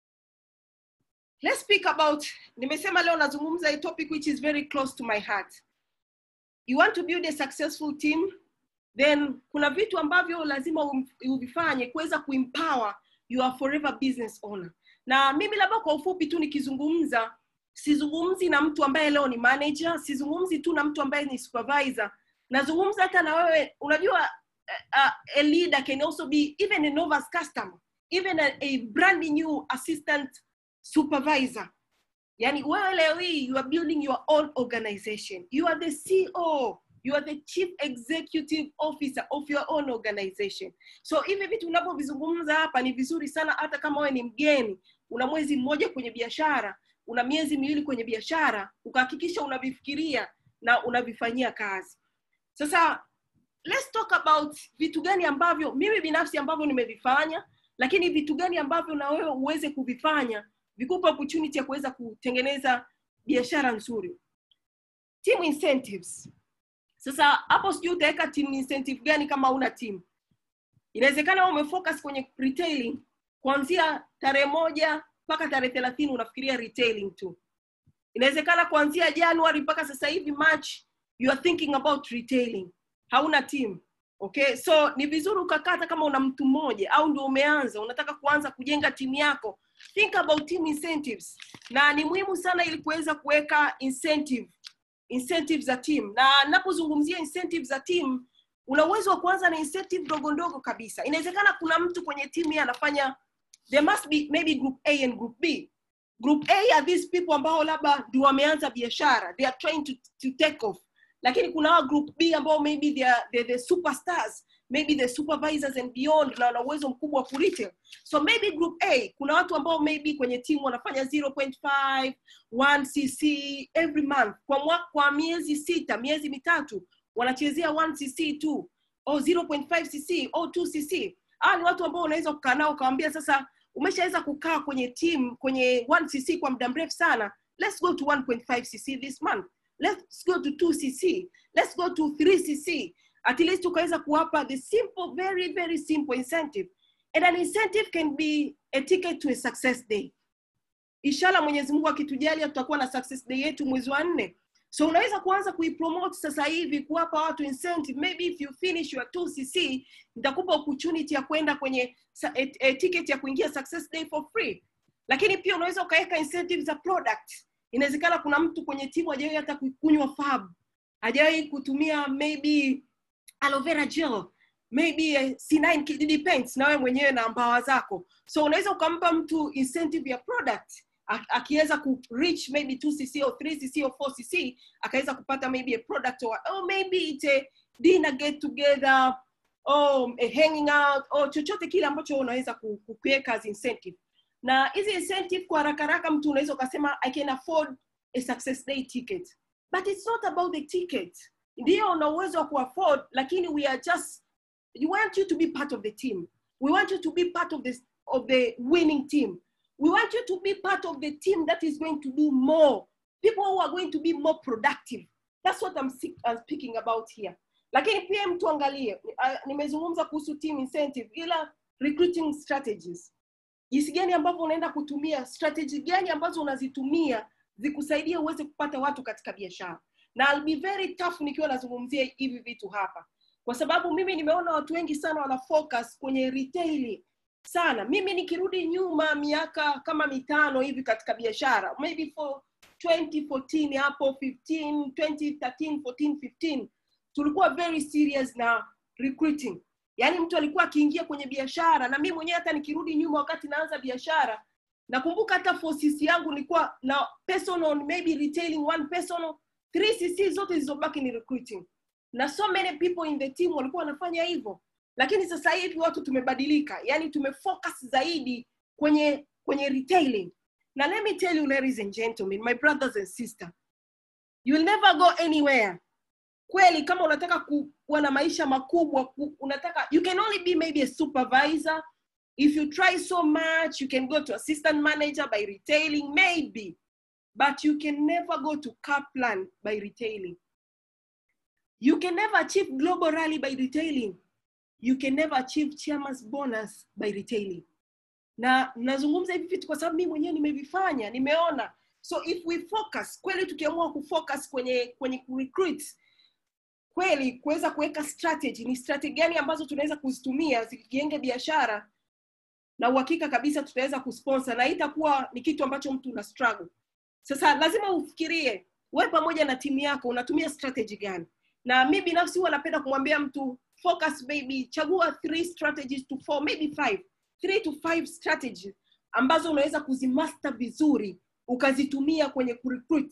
Speaker 1: let's speak about nimesema leo nazungumza a topic which is very close to my heart you want to build a successful team then kuna vitu ambavyo lazima um- uvifanye kuweza kuempower your forever business owner na mimi labda kwa ufupi tu nikizungumza sizungumzi na mtu ambaye leo ni manager sizungumzi tu na mtu ambaye ni supervisor nazungumza hata na wewe unajua uh, uh, a leader can also be even a novice customer even a, a brand new assistant supervisor yani wewe leo hii you are building your own organization you are the ceo you are the chief executive officer of your own organization so hivi vitu unavyovizungumza hapa ni vizuri sana hata kama wewe ni mgeni una mwezi mmoja kwenye biashara una miezi miwili kwenye biashara ukahakikisha unavifikiria na unavifanyia kazi sasa let's talk about vitu gani ambavyo mimi binafsi ambavyo nimevifanya lakini vitu gani ambavyo na wewe uweze kuvifanya vikupa opportunity ya kuweza kutengeneza biashara nzuri team incentives sasa hapo sijui utaweka team incentive gani kama una team inawezekana wewe umefocus kwenye retailing kuanzia tarehe moja mpaka tarehe thelathini unafikiria retailing tu inawezekana kuanzia januari mpaka sasa hivi march you are thinking about retailing hauna team okay so ni vizuri ukakata kama una mtu mmoja au ndio umeanza unataka kuanza kujenga timu yako think about team incentives na ni muhimu sana ili kuweza kuweka incentive incentives za team na napozungumzia incentives za team una uwezo wa kuanza na incentive ndogo ndogo kabisa inawezekana kuna mtu kwenye timu yeye anafanya there must be maybe group a and group b group a are these people ambao labda ndio wameanza biashara they are trying to, to take off lakini kuna hawa group b ambao maybe they are, they're the superstars maybe the supervisors and beyond na wana uwezo mkubwa wa kuretail so maybe group a kuna watu ambao maybe kwenye timu wanafanya 0.5 1 cc every month kwa mwa, kwa miezi sita miezi mitatu wanachezea 1 cc tu au 0.5 cc au 2 cc hawa ni watu ambao unaweza kukaa nao ukawambia sasa umeshaweza kukaa kwenye team kwenye 1 cc kwa muda mrefu sana let's go to 1.5 cc this month let's go to 2 cc let's go to 3 cc at least ukaweza kuwapa the simple very very simple incentive and an incentive can be a ticket to a success day inshallah mwenyezi mungu akitujalia tutakuwa na success day yetu mwezi wa nne so unaweza kuanza kuipromote sasa hivi kuwapa watu incentive maybe if you finish your 2cc nitakupa opportunity ya kwenda kwenye sa- a, a ticket ya kuingia success day for free lakini pia unaweza ukaweka incentive za product inawezekana kuna mtu kwenye timu hajawahi hata kukunywa fab hajawahi kutumia maybe aloe vera gel maybe eh, C9 kididi paints na wewe mwenyewe na mbawa zako so unaweza ukampa mtu incentive ya product a- akiweza ku reach maybe 2cc or 3cc or 4cc akaweza kupata maybe a product or, or maybe it's a dinner get together or a hanging out or chochote kile ambacho unaweza ku- ku- kuweka as incentive na hizi incentive kwa haraka haraka mtu unaweza ukasema i can afford a success day ticket but it's not about the ticket ndio una uwezo wa kuafford lakini we are just we want you to be part of the team we want you to be part of the, of the winning team we want you to be part of the team that is going to do more people who are going to be more productive that's what i'm, si- I'm speaking about here lakini pia mtu angalie uh, nimezungumza kuhusu team incentive ila recruiting strategies jinsi gani ambavyo unaenda kutumia strategy gani ambazo unazitumia zikusaidie uweze kupata watu katika biashara na I'll be very tough nikiwa nazungumzia hivi vitu hapa kwa sababu mimi nimeona watu wengi sana wana focus kwenye retailing sana mimi nikirudi nyuma miaka kama mitano hivi katika biashara maybe for 2014 hapo 15 2013 14 15 tulikuwa very serious na recruiting yaani mtu alikuwa akiingia kwenye biashara na mimi mwenyewe hata nikirudi nyuma wakati naanza biashara nakumbuka hata 4cc yangu nilikuwa na personal maybe retailing one personal 3cc zote zilizobaki ni recruiting na so many people in the team walikuwa wanafanya hivyo lakini sasa hivi watu tumebadilika yani tumefocus zaidi kwenye kwenye retailing na let me tell you ladies and gentlemen my brothers and sisters you will never go anywhere kweli kama unataka ku- kuwa na maisha makubwa ku, unataka you can only be maybe a supervisor if you try so much you can go to assistant manager by retailing maybe but you can never go to kaplan by retailing you can never achieve global rally by retailing you can never achieve chairman's bonus by retailing na nazungumza hivi vitu kwa sababu mimi mwenyewe nimevifanya nimeona so if we focus kweli tukiamua kufocus kwenye kwenye kurecruit kweli kuweza kuweka strategy ni strategy gani ambazo tunaweza kuzitumia zikijenge biashara na uhakika kabisa tutaweza kusponsor na itakuwa ni kitu ambacho mtu una struggle sasa lazima ufikirie we pamoja na timu yako unatumia strategy gani na mi binafsi huwa napenda kumwambia mtu focus baby chagua three strategies to four maybe five three to five strategies ambazo unaweza kuzimaster vizuri ukazitumia kwenye kurecruit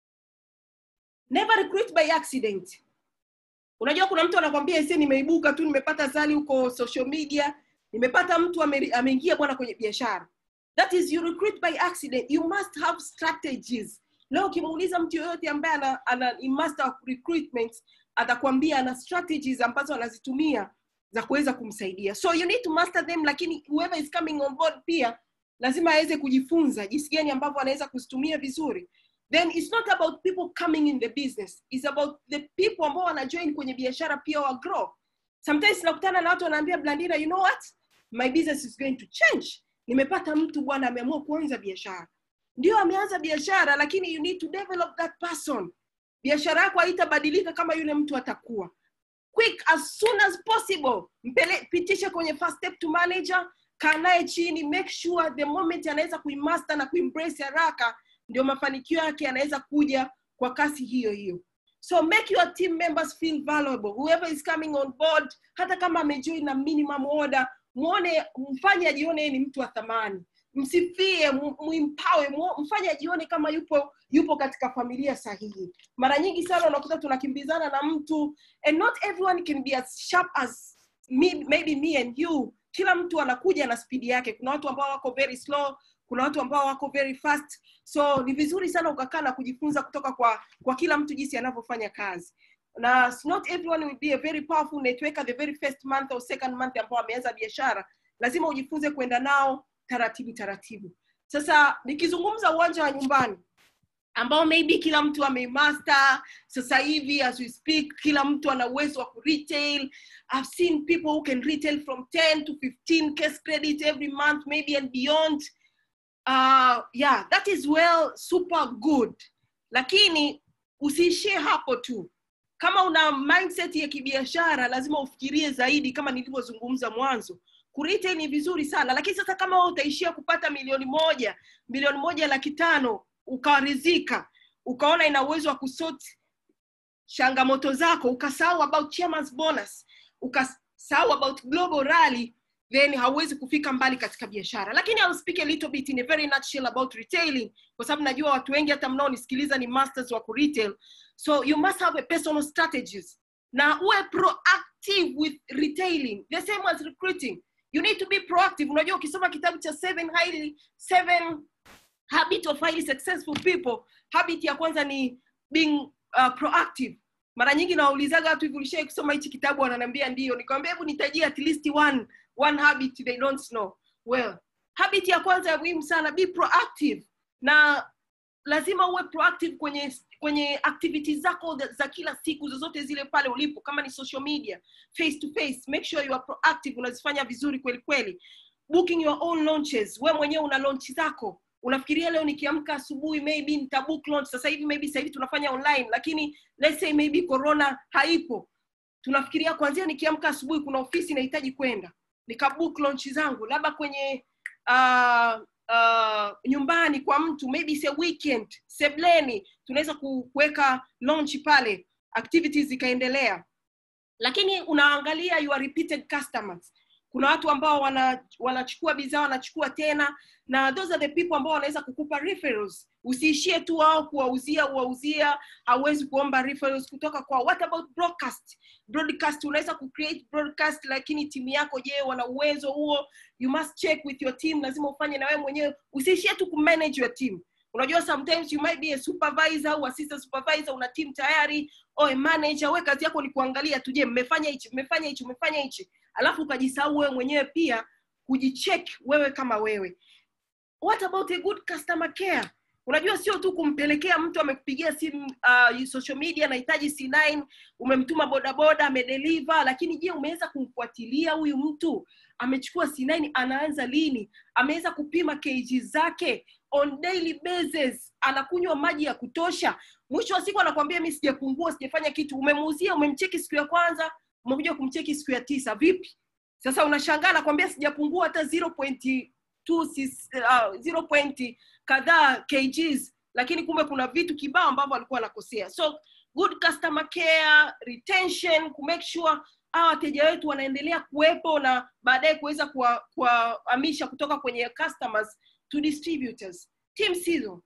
Speaker 1: never recruit by accident unajua kuna mtu anakwambia ise nimeibuka tu nimepata zali huko social media nimepata mtu ame- ameingia bwana kwenye biashara that is you recruit by accident you must have strategies leo ukimuuliza mtu yoyote ambaye ana, ana ni master of recruitment atakwambia ana strategies ambazo anazitumia za kuweza kumsaidia so you need to master them lakini whoever is coming on board pia lazima aweze kujifunza jinsi gani ambavyo anaweza kuzitumia vizuri then it's not about people coming in the business it's about the people ambao wanajoin kwenye biashara pia wa grow sometimes nakutana na watu wanaambia blandina you know what my business is going to change nimepata mtu bwana ameamua kuanza biashara ndio ameanza biashara lakini you need to develop that person biashara yako haitabadilika kama yule mtu atakuwa quick as soon as possible mpele pitisha kwenye first step to manager kaa naye chini make sure the moment anaweza kuimaster na kuimbrace haraka ndio mafanikio yake yanaweza kuja kwa kasi hiyo hiyo so make your team members feel valuable whoever is coming on board hata kama amejoin na minimum order muone mfanye ajione yeye ni mtu wa thamani msifie mu- muimpawe mu- mfanye ajione kama yupo yupo katika familia sahihi mara nyingi sana unakuta tunakimbizana na mtu and not everyone can be as sharp as me, maybe me and you kila mtu anakuja na spidi yake kuna watu ambao wako very slow kuna watu ambao wako very fast so ni vizuri sana ukakaa na kujifunza kutoka kwa kwa kila mtu jinsi anavyofanya kazi na s- not everyone will be a very powerful networker the very first month or second month ambao ameanza biashara lazima ujifunze kwenda nao taratibu taratibu sasa nikizungumza uwanja wa nyumbani ambao maybe kila mtu amemaster sasa hivi as we speak kila mtu ana uwezo wa kuretail i've seen people who can retail from 10 to 15 case credit every month maybe and beyond uh, yeah that is well super good lakini usiishie hapo tu kama una mindset ya kibiashara lazima ufikirie zaidi kama nilivyozungumza mwanzo kuretail ni vizuri sana lakini sasa kama wewe utaishia kupata milioni moja milioni moja laki tano ukarizika ukaona ina uwezo wa kusort changamoto zako ukasahau about chairman's bonus ukasahau about global rally then hauwezi kufika mbali katika biashara lakini I'll speak a little bit in a very nutshell about retailing kwa sababu najua watu wengi hata mnaonisikiliza ni masters wa kuretail so you must have a personal strategies na uwe proactive with retailing the same as recruiting you need to be proactive unajua ukisoma kitabu cha seven highly seven habit of highly successful people habit ya kwanza ni being uh, proactive mara nyingi nawaulizaga watu hivi ulishai kusoma hichi kitabu wananiambia ndio nikamwambia hebu nitajie at least one one habit they don't know well habit ya kwanza ya muhimu sana be proactive na lazima uwe proactive kwenye kwenye activities zako za- za kila siku zozote zile pale ulipo kama ni social media face to face make sure you are proactive unazifanya vizuri kweli kweli booking your own launches we mwenyewe una launch zako unafikiria leo nikiamka asubuhi maybe nitabook launch sasa hivi maybe sasa hivi tunafanya online lakini let's say maybe corona haipo tunafikiria kwanzia nikiamka asubuhi kuna ofisi nahitaji kwenda nikabook launch zangu labda kwenye uh, uh, nyumbani kwa mtu maybe it's a weekend sebleni tunaweza ku- kuweka launch pale activities zikaendelea lakini unaangalia your repeated customers kuna watu ambao wana, wanachukua bidhaa wanachukua tena na those are the people ambao wanaweza kukupa referrals usiishie tu wao kuwauzia uwauzia hauwezi kuomba referrals kutoka kwa what about broadcast broadcast unaweza kucreate broadcast lakini timu yako je wana uwezo huo you must check with your team lazima ufanye na wewe mwenyewe usiishie tu kumanage your team unajua sometimes you might be a supervisor au assistant supervisor una team tayari au a manager we kazi yako ni kuangalia tu je mmefanya hichi mmefanya hichi mmefanya hichi alafu ukajisahau wewe mwenyewe pia kujicheck wewe kama wewe what about a good customer care unajua sio tu kumpelekea mtu amekupigia simu uh, social media anahitaji c9 umemtuma bodaboda amedeliver lakini je umeweza kumfuatilia huyu mtu amechukua c9 anaanza lini ameweza kupima kg zake on daily basis anakunywa maji ya kutosha mwisho wa siku anakwambia mi sijapungua sijafanya kitu umemuuzia umemcheki siku ya kwanza umekuja kumcheki siku ya tisa vipi sasa unashangaa nakwambia sijapungua hata 0.2 uh, 0. kadhaa kgs lakini kumbe kuna vitu kibao ambavyo alikuwa anakosea so good customer care retention kumake sure hawa wateja wetu wanaendelea kuwepo na baadaye kuweza kuwahamisha kutoka kwenye customers to distributors team hizo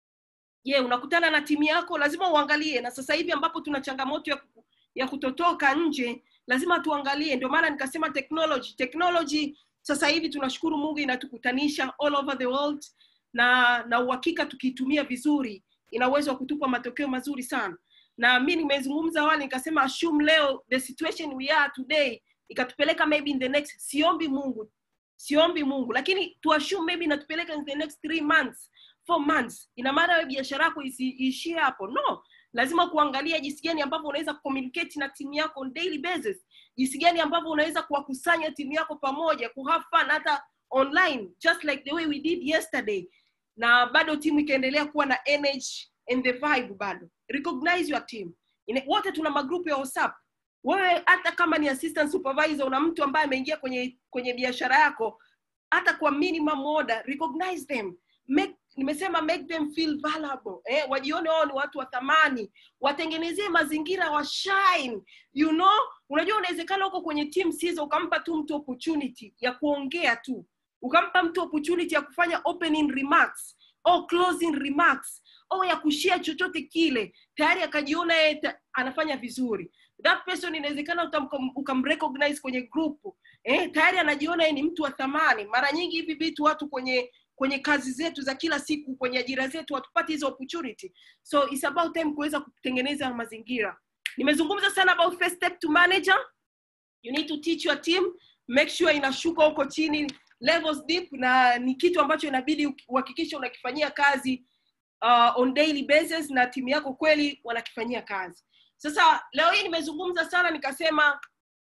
Speaker 1: je yeah, unakutana na timu yako lazima uangalie na sasa hivi ambapo tuna changamoto ya, ya kutotoka nje lazima tuangalie ndio maana nikasema technology technology sasa hivi tunashukuru mungu inatukutanisha all over the world na na uhakika tukiitumia vizuri ina uwezo wa kutupa matokeo mazuri sana na mi nimezungumza awali nikasema assume leo the situation we are today ikatupeleka maybe in the next siombi mungu siombi mungu lakini tuassume maybe inatupeleka in the next three months four months ina maana wewe biashara yako isiishie hapo no lazima kuangalia jinsi gani ambavyo unaweza communicate na timu yako on daily basis jinsi gani ambavyo unaweza kuwakusanya timu yako pamoja ku have fun hata online just like the way we did yesterday na bado timu ikaendelea kuwa na energy and the vibe bado recognize your team Ine, wote tuna magrupu ya whatsapp wewe hata kama ni assistant supervisor una mtu ambaye ameingia kwenye kwenye biashara yako hata kwa minimum order recognize them make nimesema make them feel valuable eh, wajione wao ni watu wa thamani watengenezee mazingira wa shine you know unajua unawezekana huko kwenye team sizo ukampa tu mtu opportunity ya kuongea tu ukampa mtu opportunity ya kufanya opening remarks au closing remarks au ya kushia chochote kile tayari akajiona yeye anafanya vizuri that person inawezekana ukamrecognize kwenye group eh, tayari anajiona yeye ni mtu wa thamani mara nyingi hivi vitu watu kwenye kwenye kazi zetu za kila siku kwenye ajira zetu hatupati hizo opportunity so it's about time kuweza kutengeneza mazingira nimezungumza sana about first step to manager you need to teach your team make sure inashuka huko chini levels deep na ni kitu ambacho inabidi uhakikishe unakifanyia kazi uh, on daily basis na timu yako kweli wanakifanyia kazi sasa leo hii nimezungumza sana nikasema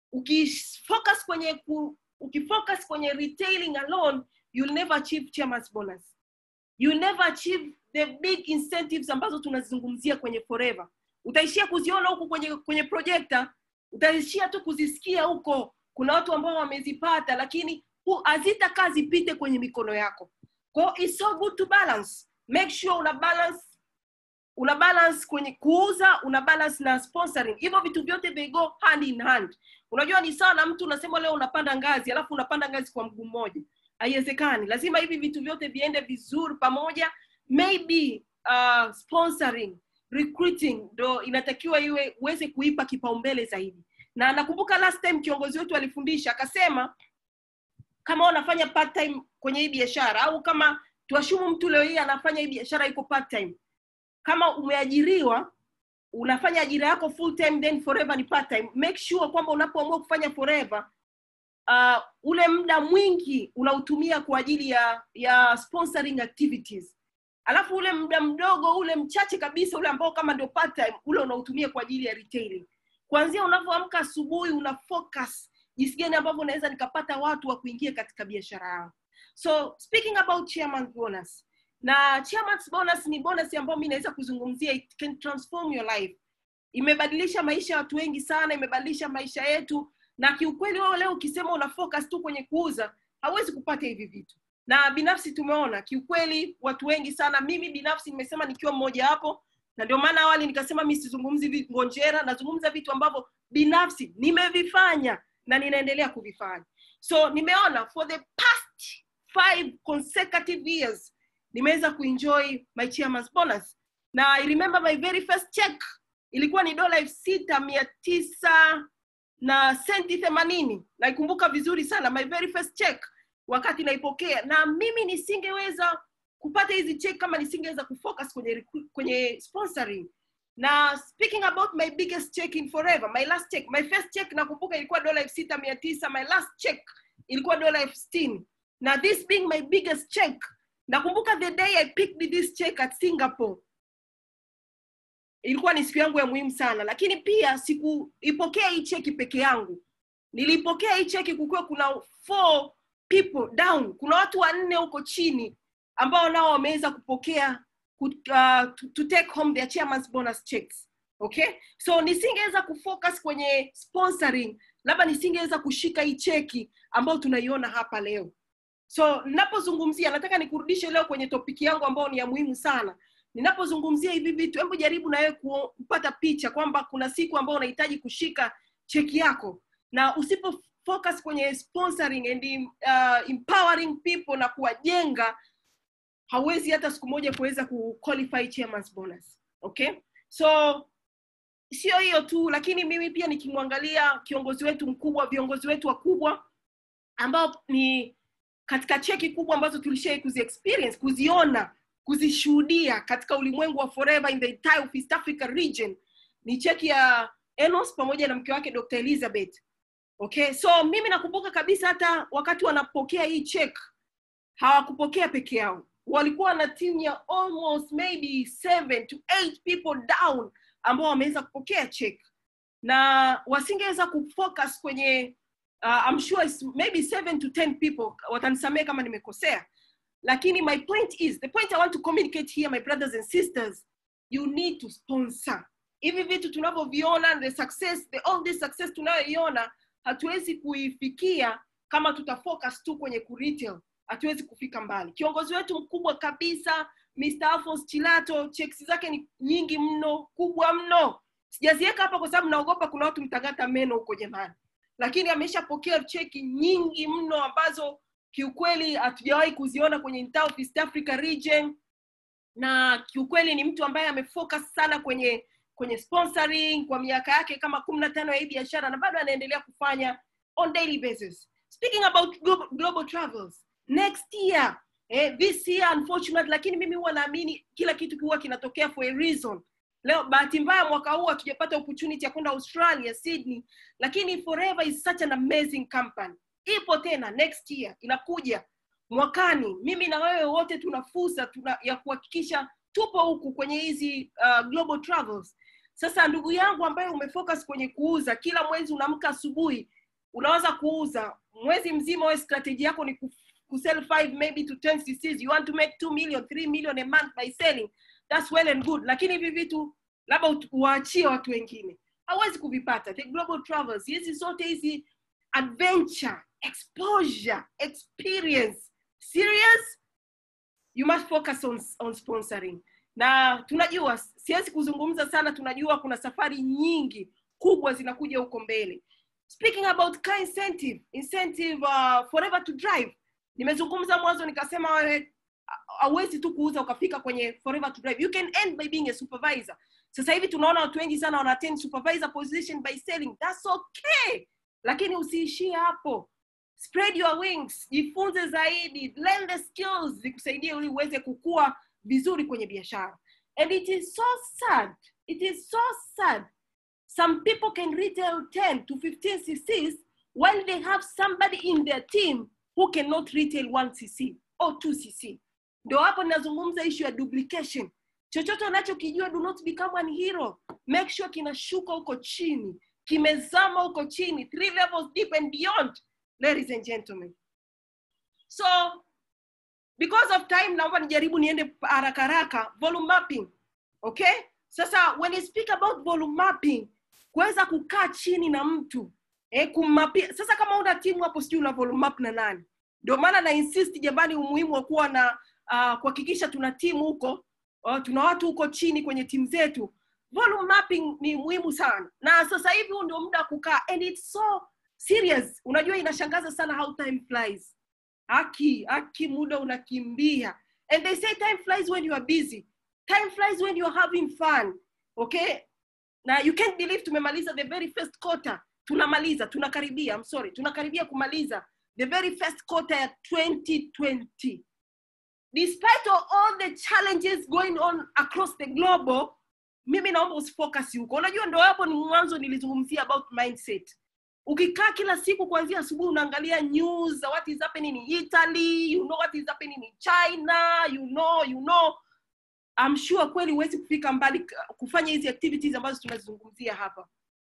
Speaker 1: ukifocus kwenye ku, ukifocus kwenye retailing alone you'll never achieve chairman's bonus you'll never achieve the big incentives ambazo tunazizungumzia kwenye forever utaishia kuziona huku kwenye kwenye projekta utaishia tu kuzisikia huko kuna watu ambao wamezipata lakini hazitakaa zipite kwenye mikono yako kwao it's so good to balance make sure una balance una balance kwenye kuuza una balance na sponsoring hivyo vitu vyote they go hand in hand unajua ni sawa na mtu unasema leo unapanda ngazi alafu unapanda ngazi kwa mguu mmoja haiwezekani lazima hivi vitu vyote viende vizuri pamoja maybe uh, sponsoring recruiting ndo inatakiwa iwe uweze kuipa kipaumbele zaidi na nakumbuka last time kiongozi wetu alifundisha akasema kama unafanya part time kwenye hii biashara au kama tuashumu mtu leo hii anafanya hii biashara iko part time kama umeajiriwa unafanya ajira yako full time then forever ni part time make sure kwamba unapoamua kufanya forever uh, ule muda mwingi unautumia kwa ajili ya ya sponsoring activities alafu ule muda mdogo ule mchache kabisa ule ambao kama ndio part time ule unautumia kwa ajili ya retailing kuanzia unavyoamka asubuhi una focus jinsi gani ambavyo unaweza nikapata watu wa kuingia katika biashara yao so speaking about chairman's bonus na chairman's bonus ni bonus ambayo mi naweza kuzungumzia it can transform your life imebadilisha maisha ya watu wengi sana imebadilisha maisha yetu na kiukweli wewe leo ukisema una focus tu kwenye kuuza hauwezi kupata hivi vitu na binafsi tumeona kiukweli watu wengi sana mimi binafsi nimesema nikiwa mmoja hapo na ndio maana awali nikasema mi sizungumzi ngonjera nazungumza vitu ambavyo binafsi nimevifanya na ninaendelea kuvifanya so nimeona for the past five consecutive years nimeweza kuenjoy my chairman's bonus na I remember my very first check ilikuwa ni dola elfu sita mia tisa na senti themanini naikumbuka vizuri sana my very first check wakati naipokea na mimi nisingeweza kupata hizi check kama nisingeweza kufocus kwenye recru- kwenye sponsoring na speaking about my biggest check in forever my last check my first check nakumbuka ilikuwa dola elfu sita mia tisa my last check ilikuwa dola elfu sitini na this being my biggest check nakumbuka the day i picked this check at singapore ilikuwa ni siku yangu ya muhimu sana lakini pia sikuipokea hii cheki peke yangu nilipokea hii cheki kukiwa kuna four people down kuna watu wanne huko chini ambao nao wameweza kupokea ku- uh, to, to take home their chairman's bonus checks okay so nisingeweza kufocus kwenye sponsoring labda nisingeweza kushika hii cheki ambayo tunaiona hapa leo so ninapozungumzia nataka nikurudishe leo kwenye topiki yangu ambayo ni ya muhimu sana ninapozungumzia hivi vitu hebu jaribu na wewe kuo- kupata picha kwamba kuna siku ambayo unahitaji kushika cheki yako na usipo focus kwenye sponsoring and uh, empowering people na kuwajenga hauwezi hata siku moja kuweza kuqualify chairman's bonus okay so sio hiyo tu lakini mimi pia nikimwangalia kiongozi wetu mkubwa viongozi wetu wakubwa ambao ni katika cheki kubwa ambazo tulishai kuzi experience kuziona kuzishuhudia katika ulimwengu wa forever in the entire of East Africa region ni cheki ya Enos pamoja na mke wake Dr. Elizabeth okay so mimi nakumbuka kabisa hata wakati wanapokea hii check hawakupokea peke yao walikuwa na timu ya almost maybe seven to eight people down ambao wameweza kupokea check na wasingeweza kufocus kwenye uh, I'm sure it's maybe seven to ten people watanisamee kama nimekosea lakini my point is the point i want to communicate here my brothers and sisters you need to sponsor hivi vitu tunavyoviona the success the all this success tunayoiona hatuwezi kuifikia kama tutafocus tu kwenye kuretail hatuwezi kufika mbali kiongozi wetu mkubwa kabisa Mr. Alphonse Chilato checks zake ni nyingi mno kubwa mno sijaziweka hapa kwa sababu naogopa kuna watu mtangata meno huko jamani lakini ameshapokea cheki nyingi mno ambazo kiukweli hatujawahi kuziona kwenye entire of East Africa region na kiukweli ni mtu ambaye amefocus sana kwenye kwenye sponsoring kwa miaka yake kama kumi na tano ya hii biashara na bado anaendelea kufanya on daily basis speaking about global, global travels next year eh, this year unfortunately lakini mimi huwa naamini kila kitu huwa kinatokea for a reason leo bahati mbaya mwaka huu hatujapata opportunity ya kwenda australia sydney lakini forever is such an amazing company ipo tena next year inakuja mwakani mimi na wewe wote tuna fursa tuna, ya kuhakikisha tupo huku kwenye hizi uh, global travels sasa ndugu yangu ambaye umefocus kwenye kuuza kila mwezi unaamka asubuhi unaweza kuuza mwezi mzima we strategy yako ni ku- kusell 5 maybe to 10 cc's you want to make 2 million 3 million a month by selling that's well and good lakini hivi vitu labda ut- uwaachie watu wengine hawezi kuvipata the global travels hizi zote hizi adventure exposure experience serious you must focus on, on sponsoring na tunajua siwezi kuzungumza sana tunajua kuna safari nyingi kubwa zinakuja huko mbele speaking about car incentive incentive uh, forever to drive nimezungumza mwanzo nikasema wewe hauwezi tu kuuza ukafika kwenye forever to drive you can end by being a supervisor sasa hivi tunaona watu wengi sana wana attend supervisor position by selling that's okay lakini usiishie hapo spread your wings jifunze zaidi learn the skills zikusaidie ili uweze kukua vizuri kwenye biashara and it is so sad it is so sad some people can retail 10 to 15 cc's while they have somebody in their team who cannot retail 1 cc or 2 cc ndo hapo ninazungumza issue ya duplication chochote unachokijua do not become an hero make sure kinashuka huko chini kimezama huko chini three levels deep and beyond ladies and gentlemen so because of time naomba nijaribu niende haraka haraka volume mapping okay sasa when you speak about volume mapping kuweza kukaa chini na mtu eh, kummapia sasa kama una timu hapo sijui una volume map na nani ndio maana na insist jamani umuhimu wa kuwa na uh, kuhakikisha tuna timu huko uh, tuna watu huko chini kwenye timu zetu volume mapping ni muhimu sana na sasa hivi huu ndio muda wa kukaa and it's so serious unajua inashangaza sana how time flies haki haki muda unakimbia and they say time flies when you are busy time flies when you are having fun okay na you can't believe tumemaliza the very first quarter tunamaliza tunakaribia I'm sorry tunakaribia kumaliza the very first quarter ya 2020 despite of all the challenges going on across the globe mimi naomba usifocus huko unajua ndo hapo ni mwanzo nilizungumzia about mindset ukikaa kila siku kuanzia asubuhi unaangalia news za what is happening in italy you know what is happening in china you know you know I'm sure kweli huwezi kufika mbali k- kufanya hizi activities ambazo tunazizungumzia hapa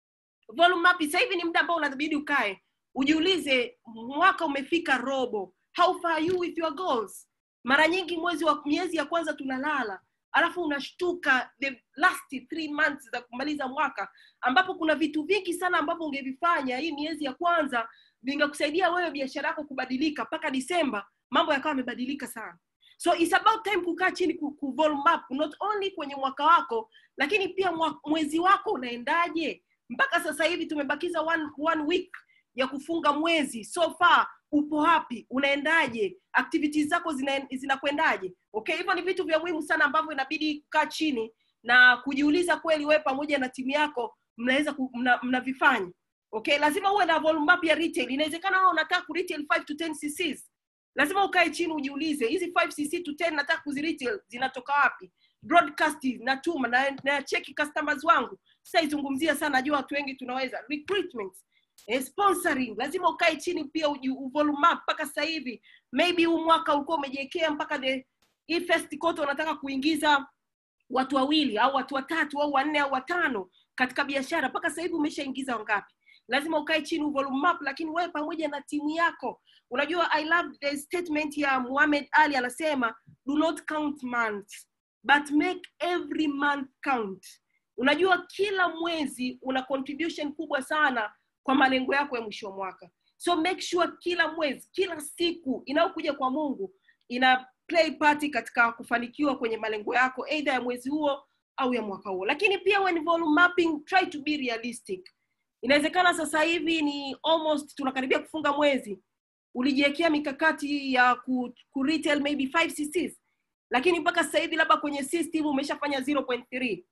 Speaker 1: volume up sasa hivi ni muda ambao unabidi ukae ujiulize mwaka umefika robo how far are you with your goals mara nyingi mwezi wa miezi ya kwanza tunalala alafu unashtuka the last three months za kumaliza mwaka ambapo kuna vitu vingi sana ambavyo ungevifanya hii miezi ya kwanza vingekusaidia wewe biashara yako kubadilika mpaka disemba mambo yakawa yamebadilika sana so it's about time kukaa chini ku, ku volume up not only kwenye mwaka wako lakini pia mwa, mwezi wako unaendaje mpaka sasa hivi tumebakiza one, one week ya kufunga mwezi so far upo wapi unaendaje activities zako zina- zinakwendaje okay hivyo ni vitu vya muhimu sana ambavyo inabidi kukaa chini na kujiuliza kweli wewe pamoja na timu yako mnaweza ku- mna- mnavifanya okay lazima uwe na volume up ya retail inawezekana wewe unataka ku retail 5 to 10 cc's lazima ukae chini ujiulize hizi 5 cc to 10 nataka kuziretail zinatoka wapi broadcast natuma na, na cheki customers wangu sitaizungumzia sana najua watu wengi tunaweza recruitment eh, sponsoring lazima ukae chini pia uji- uvolume up mpaka sasa hivi maybe huu mwaka ulikuwa umejiwekea mpaka the hii first quarter unataka kuingiza watu wawili au watu watatu au wanne au watano katika biashara mpaka sasa hivi umeshaingiza wangapi lazima ukae chini uvolume up lakini wewe pamoja na timu yako unajua i love the statement ya muhamed ali anasema do not count months but make every month count unajua kila mwezi una contribution kubwa sana kwa malengo yako ya mwisho wa mwaka so make sure kila mwezi kila siku inayokuja kwa mungu ina play party katika kufanikiwa kwenye malengo yako either ya mwezi huo au ya mwaka huo lakini pia when volume mapping try to be realistic inawezekana sasa hivi ni almost tunakaribia kufunga mwezi ulijiwekea mikakati ya ku, ku retail maybe 5 cc's lakini mpaka sasa hivi labda kwenye system umeshafanya 0.3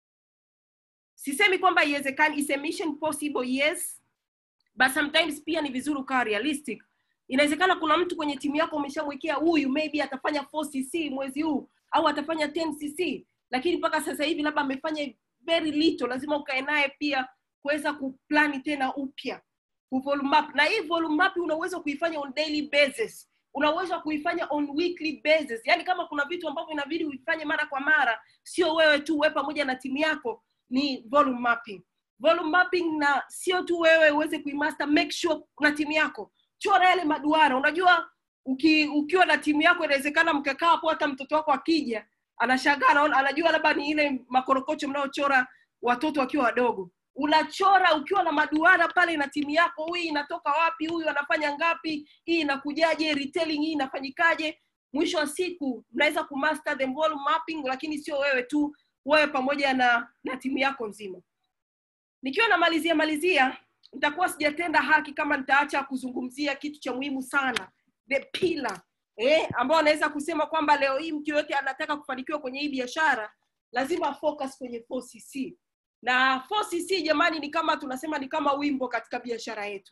Speaker 1: sisemi kwamba iwezekani is a mission possible yes but sometimes pia ni vizuri ukawa realistic inawezekana kuna mtu kwenye timu yako umeshamwekea huyu maybe atafanya 4 cc mwezi huu au atafanya 10 cc lakini mpaka sasa hivi labda amefanya very little lazima ukae naye pia kuweza kuplani tena upya kuvolume up na hii volume up una uwezo wa kuifanya on daily basis una uwezo wa kuifanya on weekly basis yaani kama kuna vitu ambavyo inabidi uifanye mara kwa mara sio wewe tu wewe pamoja na timu yako ni volume mapping volume mapping na sio tu wewe uweze kuimaster make sure na timu yako chora yale maduara unajua uki, ukiwa na timu yako inawezekana mkakaa hapo hata mtoto wako akija anashangaa anaona anajua labda ni ile makorokocho mnaochora watoto wakiwa wadogo unachora ukiwa na maduara pale na timu yako huyu inatoka wapi huyu anafanya ngapi hii inakujaje retailing hii inafanyikaje mwisho wa siku mnaweza kumaster the volume mapping lakini sio wewe tu wewe pamoja na na timu yako nzima nikiwa namalizia malizia nitakuwa sijatenda haki kama nitaacha kuzungumzia kitu cha muhimu sana the pillar eh, ambao anaweza kusema kwamba leo hii mtu yoyote anataka kufanikiwa kwenye hii biashara lazima focus kwenye 4cc na 4cc jamani ni kama tunasema ni kama wimbo katika biashara yetu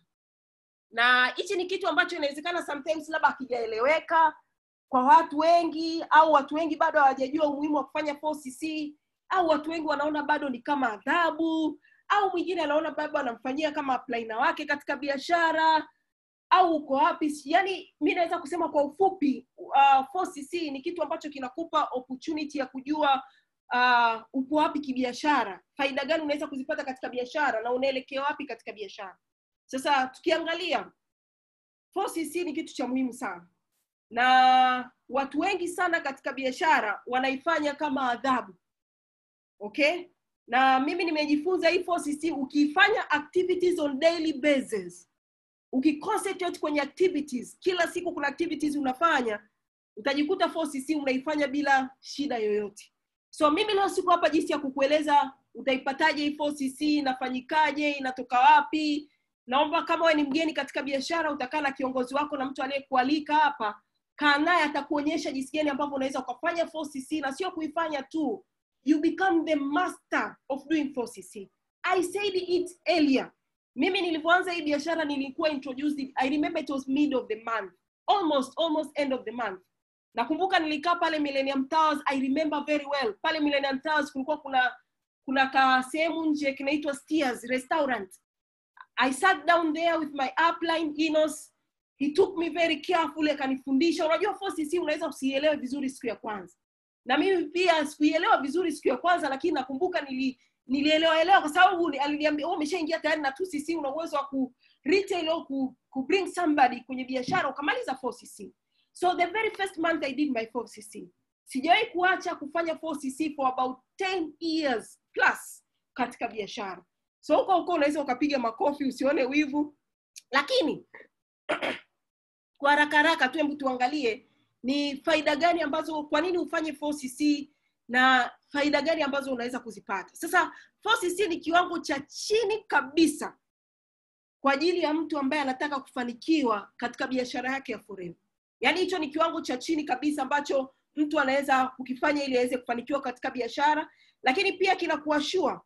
Speaker 1: na hichi ni kitu ambacho inawezekana sometimes labda hakijaeleweka kwa watu wengi au watu wengi bado hawajajua umuhimu wa kufanya 4cc au watu wengi wanaona bado ni kama adhabu au mwingine anaona bado anamfanyia kama plaina wake katika biashara au uko wapi yani mi naweza kusema kwa ufupi uh, 4cc ni kitu ambacho kinakupa opportunity ya kujua uh, upo wapi kibiashara faida gani unaweza kuzipata katika biashara na unaelekea wapi katika biashara sasa tukiangalia 4cc ni kitu cha muhimu sana na watu wengi sana katika biashara wanaifanya kama adhabu okay na mimi nimejifunza hii 4cc ukiifanya activities on daily basis ukiconcentrate kwenye activities kila siku kuna activities unafanya utajikuta 4cc unaifanya bila shida yoyote so mimi leo siku hapa jinsi ya kukueleza utaipataje hii 4cc inafanyikaje inatoka wapi naomba kama wewe ni mgeni katika biashara utakaa na kiongozi wako na mtu aliyekualika hapa kaa naye atakuonyesha jinsi gani ambavyo unaweza ukafanya 4cc na sio kuifanya tu you become the master of doing 4cc i said it earlier mimi nilivyoanza hii biashara nilikuwa introduced i remember it was mid of the month almost almost end of the month nakumbuka nilikaa pale millennium towers i remember very well pale millennium towers kulikuwa kuna kuna ka sehemu nje kinaitwa steers restaurant i sat down there with my upline inos he took me very carefully akanifundisha unajua 4cc unaweza usielewe vizuri siku ya kwanza na mimi pia sikuielewa vizuri siku ya kwanza lakini nakumbuka nili nilielewa elewa kwa sababu ni- aliniambia wewe umeshaingia tayari na 2cc una uwezo wa ku retail au ku, ku bring somebody kwenye biashara ukamaliza 4cc so the very first month i did my 4cc sijawahi kuacha kufanya 4cc for about 10 years plus katika biashara so huko huko unaweza ukapiga makofi usione wivu lakini kwa haraka haraka tu hebu tuangalie ni faida gani ambazo kwa nini ufanye 4cc na faida gani ambazo unaweza kuzipata sasa 4cc ni kiwango cha chini kabisa kwa ajili ya mtu ambaye anataka kufanikiwa katika biashara yake ya forever yaani hicho ni kiwango cha chini kabisa ambacho mtu anaweza kukifanya ili aweze kufanikiwa katika biashara lakini pia kinakuashua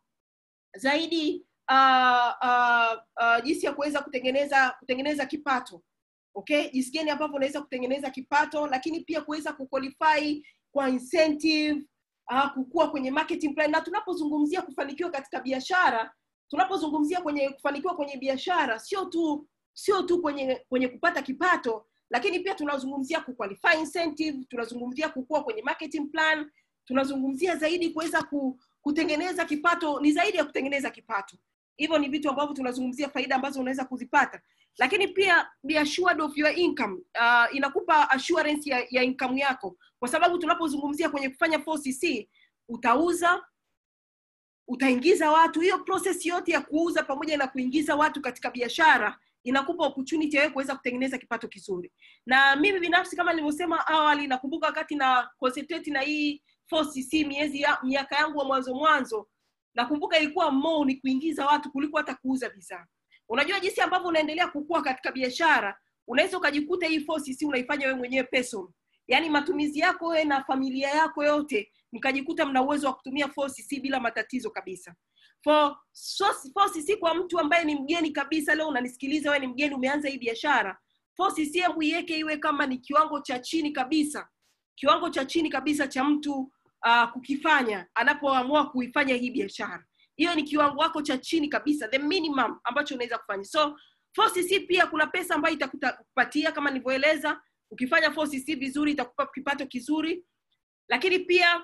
Speaker 1: zaidi uh, uh, uh, jinsi ya kuweza kutengeneza kutengeneza kipato okay jinsi gani ambavyo unaweza kutengeneza kipato lakini pia kuweza kuqualify kwa incentive uh, kukua kwenye marketing plan na tunapozungumzia kufanikiwa katika biashara tunapozungumzia kwenye kufanikiwa kwenye biashara sio tu sio tu kwenye kwenye kupata kipato lakini pia tunazungumzia kuqualify incentive tunazungumzia kukua kwenye marketing plan tunazungumzia zaidi kuweza ku, kutengeneza kipato ni zaidi ya kutengeneza kipato hivyo ni vitu ambavyo tunazungumzia faida ambazo unaweza kuzipata lakini pia be assured of your income uh, inakupa assurance ya, ya income yako kwa sababu tunapozungumzia kwenye kufanya 4cc utauza utaingiza watu hiyo process yote ya kuuza pamoja na kuingiza watu katika biashara inakupa opportunity ya wewe kuweza kutengeneza kipato kizuri na mimi binafsi kama nilivyosema awali nakumbuka wakati na concentrate na hii 4cc miezi ya, miaka yangu wa mwanzo mwanzo nakumbuka ilikuwa mo ni kuingiza watu kuliko hata kuuza bidhaa unajua jinsi ambavyo unaendelea kukua katika biashara unaweza ukajikuta hii 4cc unaifanya wewe mwenyewe person yaani matumizi yako wewe na familia yako yote mkajikuta mna uwezo wa kutumia 4cc bila matatizo kabisa for so, 4cc kwa mtu ambaye ni mgeni kabisa leo unanisikiliza wewe ni mgeni umeanza hii biashara 4cc hebu iweke iwe kama ni kiwango cha chini kabisa kiwango cha chini kabisa cha mtu uh, kukifanya anapoamua kuifanya hii biashara hiyo ni kiwango wako cha chini kabisa the minimum ambacho unaweza kufanya so 4cc pia kuna pesa ambayo itakupatia kama nilivyoeleza ukifanya 4cc vizuri itakupa kipato kizuri lakini pia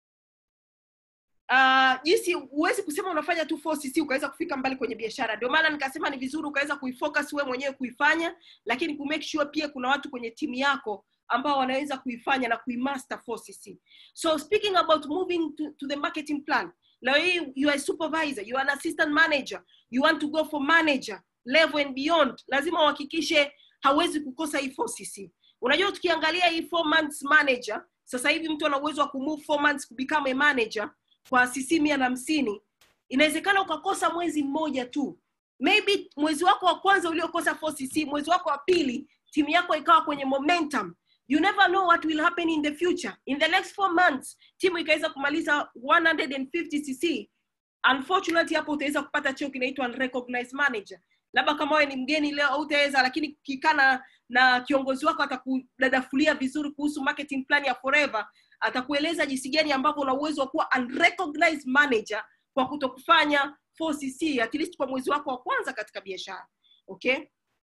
Speaker 1: uh, jinsi huwezi kusema unafanya tu 4cc ukaweza kufika mbali kwenye biashara ndio maana nikasema ni vizuri ukaweza kuifocus wewe mwenyewe kuifanya lakini kumake sure pia kuna watu kwenye timu yako ambao wanaweza kuifanya na kuimaster 4cc so speaking about moving to, to the marketing plan leo hii you are a supervisor you are an assistant manager you want to go for manager level and beyond lazima uhakikishe hauwezi kukosa hii 4cc unajua tukiangalia hii four months manager sasa hivi mtu ana uwezo wa kumove four months kubecome a manager kwa cc mia na hamsini inawezekana ukakosa mwezi mmoja tu maybe mwezi wako wa kwanza uliokosa 4cc mwezi wako wa pili timu yako ikawa kwenye momentum you never know what will happen in the future in the next four months timu ikaweza kumaliza 150cc unfortunately hapo utaweza kupata cheo kinaitwa unrecognized manager labda kama wewe ni mgeni leo hautaweza lakini kikana na kiongozi wako atakudadafulia vizuri kuhusu marketing plan ya forever atakueleza jinsi gani ambavyo una uwezo wa kuwa unrecognized manager kwa kutokufanya 4cc at least kwa mwezi wako wa kwanza katika biashara okay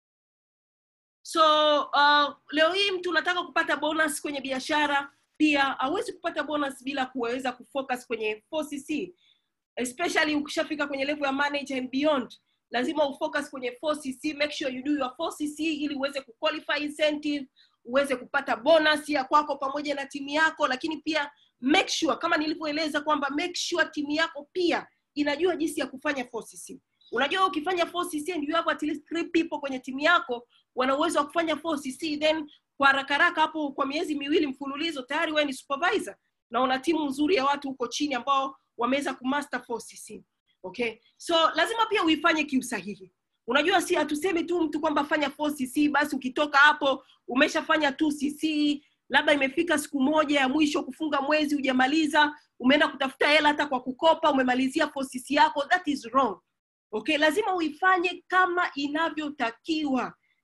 Speaker 1: so uh, leo hii mtu unataka kupata bonus kwenye biashara pia hawezi kupata bonus bila kuweza kufocus kwenye 4cc especially ukishafika kwenye level ya manager and beyond lazima ufocus kwenye 4cc make sure you do your 4cc ili uweze kuqualify incentive uweze kupata bonus ya kwako pamoja na timu yako lakini pia make sure kama nilivyoeleza kwamba make sure timu yako pia inajua jinsi ya kufanya 4cc unajua ukifanya 4cc and you have at least three people kwenye timu yako wana uwezo wa kufanya 4cc then kwa haraka haraka hapo kwa miezi miwili mfululizo tayari wewe ni supervisor na una timu nzuri ya watu huko chini ambao wameweza kumaster 4cc okay so lazima pia uifanye kiusahihi unajua si hatusemi tu mtu kwamba fanya 4cc basi ukitoka hapo umeshafanya 2cc labda imefika siku moja ya mwisho kufunga mwezi hujamaliza umeenda kutafuta hela hata kwa kukopa umemalizia 4cc yako that is wrong okay lazima uifanye kama inavyotakiwa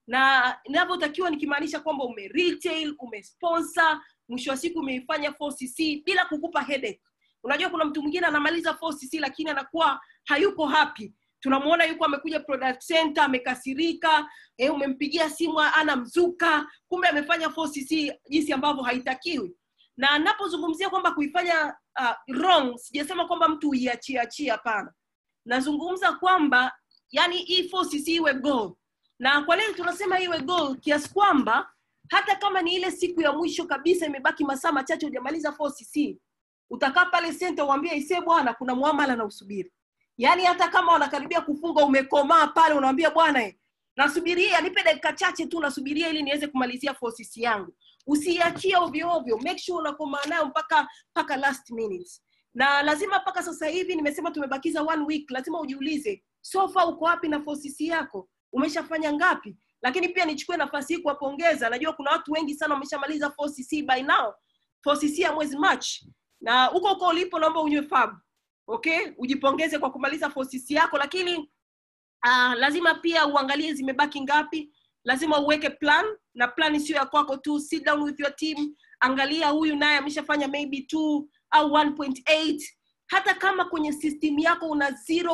Speaker 1: na inavyotakiwa nikimaanisha kwamba ume retail umesponsor mwisho wa siku umeifanya 4cc bila kukupa headache unajua kuna mtu mwingine anamaliza 4cc lakini anakuwa hayuko happy tunamuona yuko amekuja product center amekasirika eh, umempigia simu ana mzuka kumbe amefanya 4cc jinsi ambavyo haitakiwi na napozungumzia kwamba kuifanya uh, wrong sijasema kwamba mtu uiachie achie hapana nazungumza kwamba yani hii 4cc iwe goal na kwa nini tunasema iwe goal kiasi kwamba hata kama ni ile siku ya mwisho kabisa imebaki masaa machache hujamaliza 4cc utakaa pale senta uambie ise bwana kuna muamala na usubiri yaani hata kama wanakaribia kufunga umekomaa pale unawambia bwana eh, nasubiria nipe dakika chache tu nasubiria ili niweze kumalizia 4cc yangu usiiachie ovyo ovyo make sure unakomaa nayo mpaka mpaka last minute na lazima mpaka sasa hivi nimesema tumebakiza one week lazima ujiulize sofa uko wapi na 4cc yako umeshafanya ngapi lakini pia nichukue nafasi hii kuwapongeza najua kuna watu wengi sana wameshamaliza 4cc by now 4cc ya mwezi march na huko huko ulipo naomba unywe fab okay ujipongeze kwa kumaliza 4cc yako lakini uh, lazima pia uangalie zimebaki ngapi lazima uweke plan na plan sio ya kwako tu sit down with your team angalia huyu naye ameshafanya maybe 2 au 1.8 hata kama kwenye system yako una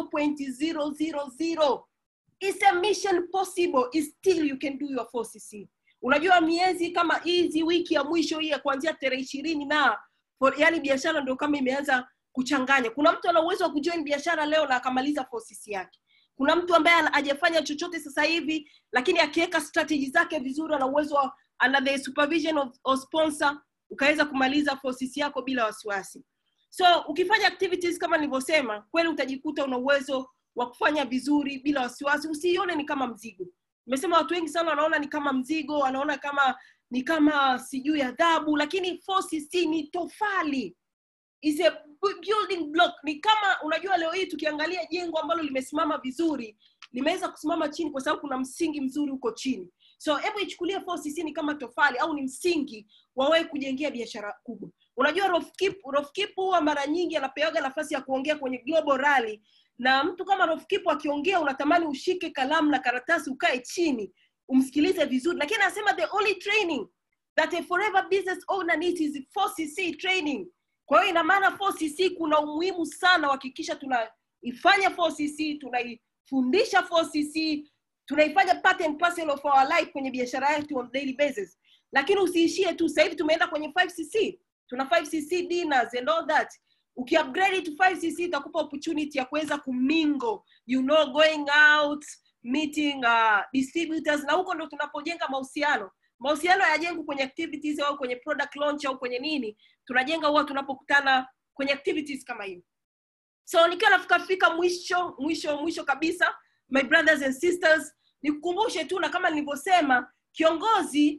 Speaker 1: 0.000 it's a mission possible is still you can do your 4cc unajua miezi kama hizi wiki ya mwisho hii ya kuanzia tarehe ishirini na for, yani biashara ndio kama imeanza kuchanganya kuna mtu ana uwezo wa kujoin biashara leo na akamaliza 4cc yake kuna mtu ambaye hajafanya chochote sasa hivi lakini akiweka strategy zake vizuri ana uwezo wa under the supervision of, of sponsor ukaweza kumaliza 4cc yako bila wasiwasi so ukifanya activities kama nilivyosema kweli utajikuta una uwezo wa kufanya vizuri bila wasiwasi usiione ni kama mzigo nimesema watu wengi sana wanaona ni kama mzigo wanaona kama ni kama sijui adhabu lakini 4cc ni tofali is a building block ni kama unajua leo hii tukiangalia jengo ambalo limesimama vizuri limeweza kusimama chini kwa sababu kuna msingi mzuri huko chini so hebu ichukulie 4cc ni kama tofali au ni msingi wawewe kujengea biashara kubwa unajua rofkip rofkip huwa mara nyingi anapewaga nafasi ya kuongea kwenye global rally na mtu kama rofkip akiongea unatamani ushike kalamu na karatasi ukae chini umsikilize vizuri lakini anasema the only training that a forever business owner needs is 4cc training kwa hiyo ina maana 4cc kuna umuhimu sana kuhakikisha tunaifanya 4cc tunaifundisha 4cc tunaifanya part and parcel of our life kwenye biashara yetu on daily basis lakini usiishie tu sasa hivi tumeenda kwenye 5cc tuna 5cc dinners and all that ukiupgrade to 5cc itakupa opportunity ya kuweza kumingo you know going out meeting uh, distributors na huko ndo tunapojenga mahusiano mahusiano hayajengwi kwenye activities au kwenye product launch au kwenye nini tunajenga huwa tunapokutana kwenye activities kama hiyo so nikiwa nafika fika mwisho mwisho mwisho kabisa my brothers and sisters nikukumbushe tu na kama nilivyosema kiongozi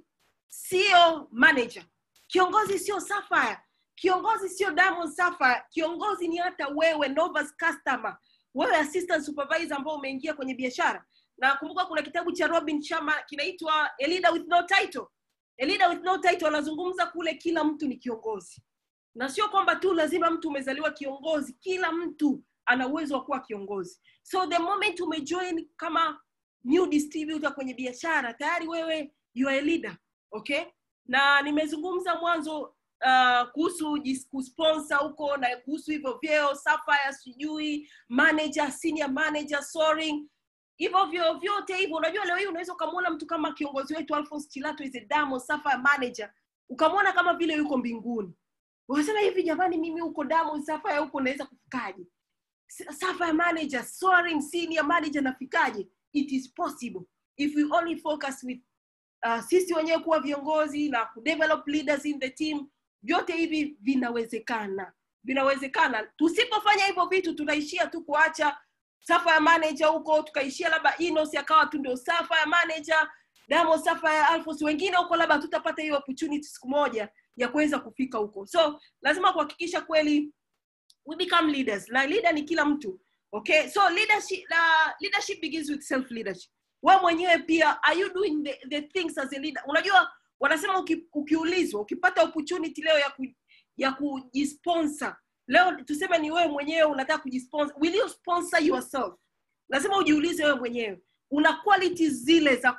Speaker 1: sio manager kiongozi sio sapphire kiongozi sio diamond sapphire kiongozi ni hata wewe novice customer wewe assistant supervisor ambao umeingia kwenye biashara na kumbuka kuna kitabu cha robin sharma kinaitwa a leader with no title a leader with no title anazungumza kule kila mtu ni kiongozi na sio kwamba tu lazima mtu umezaliwa kiongozi kila mtu ana uwezo wa kuwa kiongozi so the moment umejoin kama new distributor kwenye biashara tayari wewe you are a leader okay na nimezungumza mwanzo uh, kuhusu kusponsor huko na kuhusu hivyo vyeo sapphire sijui manager senior manager soaring hivyo vyo vyote hivyo unajua leo hii unaweza ukamwona mtu kama kiongozi wetu alphonse chilato is a damo sapphire manager ukamwona kama vile yuko mbinguni unasema hivi jamani mimi huko damo sapphire huko naweza kufikaje sapphire manager soaring senior manager nafikaje it is possible if we only focus with uh, sisi wenyewe kuwa viongozi na kudevelop leaders in the team vyote hivi vinawezekana vinawezekana tusipofanya hivyo vitu tunaishia tu kuacha safa ya manager huko tukaishia labda inos akawa tu ndio safa ya manager damo safa ya alfos wengine huko labda tutapata hiyo opportunity siku moja ya kuweza kufika huko so lazima kuhakikisha kweli we become leaders na leader ni kila mtu okay so leadership, uh, leadership begins with self leadership we mwenyewe pia are you doing the, the things as a leader unajua wanasema uki, ukiulizwa ukipata opportunity leo ya ku, ya kujisponsor leo tuseme ni wewe mwenyewe unataka kujisponsor will you sponsor yourself lazima ujiulize wewe mwenyewe una quality zile za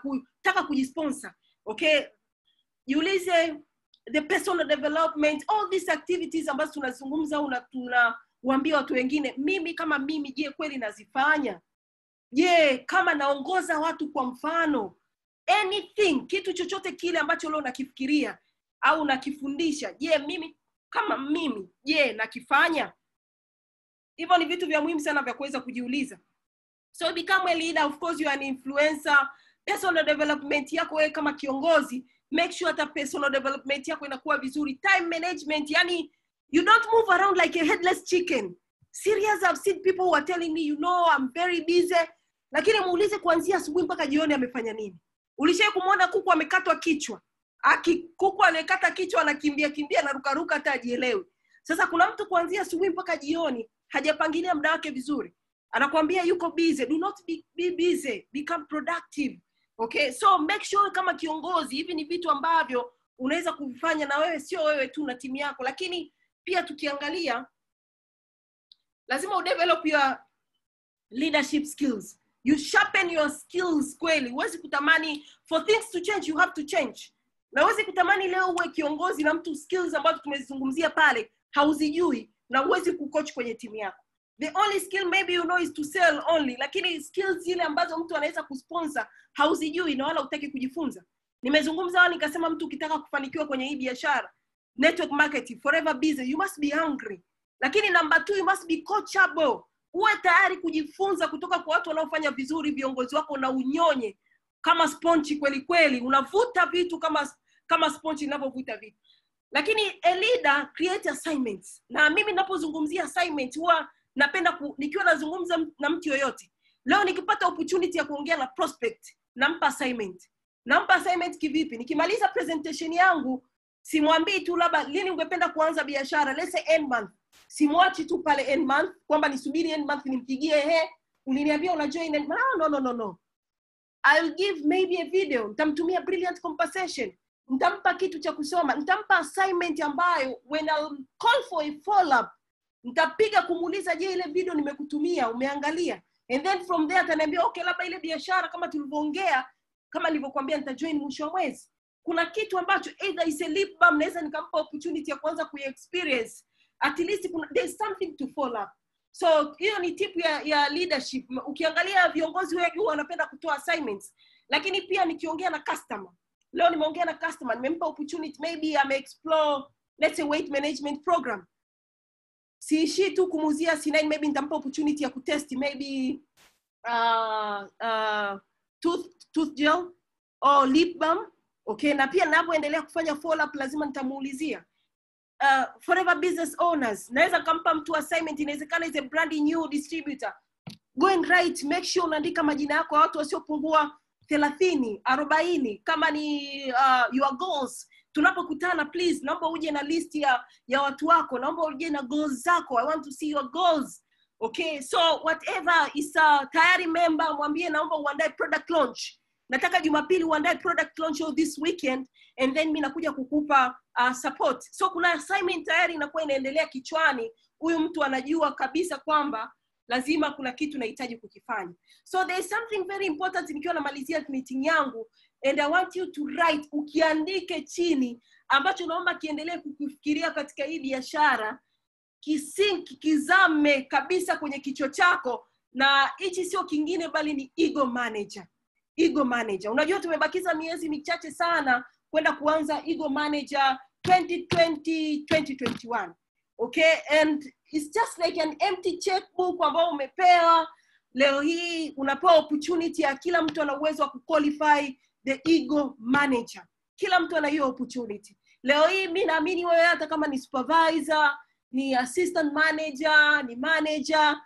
Speaker 1: unataka kujisponsor okay jiulize the personal development all these activities ambazo tunazungumza au na tunawaambia watu wengine mimi kama mimi je kweli nazifanya je kama naongoza watu kwa mfano anything kitu chochote kile ambacho leo nakifikiria au nakifundisha je mimi kama mimi je nakifanya hivyo ni vitu vya muhimu sana vya kuweza kujiuliza so become a leader of course you are an influencer personal development yako wewe kama kiongozi make sure hata personal development yako inakuwa vizuri time management yani you don't move around like a headless chicken serious i've seen people who are telling me you know i'm very busy lakini muulize kuanzia asubuhi mpaka jioni amefanya nini ulishai kumwona kuku amekatwa kichwa Aki, kuku aliyekata kichwa anakimbia kimbia anarukaruka hata ajielewi sasa kuna mtu kuanzia asubuhi mpaka jioni hajapangilia muda wake vizuri anakwambia yuko busy do not be, be busy become productive okay so make sure kama kiongozi hivi ni vitu ambavyo unaweza kuvifanya na wewe sio wewe tu na timu yako lakini pia tukiangalia lazima udevelop your leadership skills you sharpen your skills kweli huwezi kutamani for things to change you have to change na huwezi kutamani leo uwe kiongozi na mtu skills ambazo tumezizungumzia pale hauzijui na huwezi kucoach kwenye timu yako the only skill maybe you know is to sell only lakini skills zile ambazo mtu anaweza kusponsor hauzijui na wala utaki kujifunza nimezungumza wao nikasema mtu ukitaka kufanikiwa kwenye hii biashara network marketing forever busy you must be hungry lakini number two you must be coachable uwe tayari kujifunza kutoka kwa watu wanaofanya vizuri viongozi wako na unyonye kama sponchi kweli kweli unavuta vitu kama kama sponchi inavyovuta vitu lakini a leader create assignments na mimi ninapozungumzia assignment huwa napenda ku, nikiwa nazungumza na mtu yoyote leo nikipata opportunity ya kuongea na prospect nampa assignment nampa assignment kivipi nikimaliza presentation yangu simwambii tu labda lini ungependa kuanza biashara let's say end month simwachi tu pale end month kwamba nisubiri end month nimpigie he uliniambia una join end month. No, no, no, no, no. I'll give maybe a video nitamtumia brilliant conversation nitampa kitu cha kusoma nitampa assignment ambayo when I'll call for a follow up nitapiga kumuuliza je ile video nimekutumia umeangalia and then from there ataniambia okay labda ile biashara kama tulivyoongea kama nilivyokuambia nitajoin mwisho wa mwezi kuna kitu ambacho either is a lip balm naweza nikampa opportunity ya kuanza kuiexperience at least kuna, there's something to follow up so hiyo ni tip ya, ya leadership ukiangalia viongozi wengi huwa wanapenda kutoa assignments lakini pia nikiongea na customer leo nimeongea na customer nimempa opportunity maybe ame explore let's say weight management program siishii tu kumuuzia C9 maybe nitampa opportunity ya kutest maybe uh, uh, tooth, tooth gel or lip balm okay na pia ninapoendelea kufanya follow up lazima nitamuulizia uh, forever business owners naweza kampa mtu assignment inawezekana is a brand new distributor go and write make sure unaandika majina yako ya watu wasiopungua thelathini arobaini kama ni uh, your goals tunapokutana please naomba uje na list ya ya watu wako naomba uje na goals zako i want to see your goals okay so whatever is a tayari member mwambie naomba uandae product launch nataka jumapili uandae product launch all this weekend and then mi nakuja kukupa uh, support so kuna assignment tayari inakuwa inaendelea kichwani huyu mtu anajua kabisa kwamba lazima kuna kitu nahitaji kukifanya so there is something very important nikiwa namalizia meeting yangu and i want you to write ukiandike chini ambacho naomba kiendelee kukifikiria katika hii biashara kisinki kizame kabisa kwenye kichwa chako na hichi sio kingine bali ni ego manager ego manager unajua tumebakiza miezi michache sana kwenda kuanza ego manager 2020 2021 okay and it's just like an empty checkbook ambao umepewa leo hii unapewa opportunity ya kila mtu ana uwezo wa kuqualify the ego manager kila mtu ana hiyo opportunity leo hii mi naamini wewe hata kama ni supervisor ni assistant manager ni manager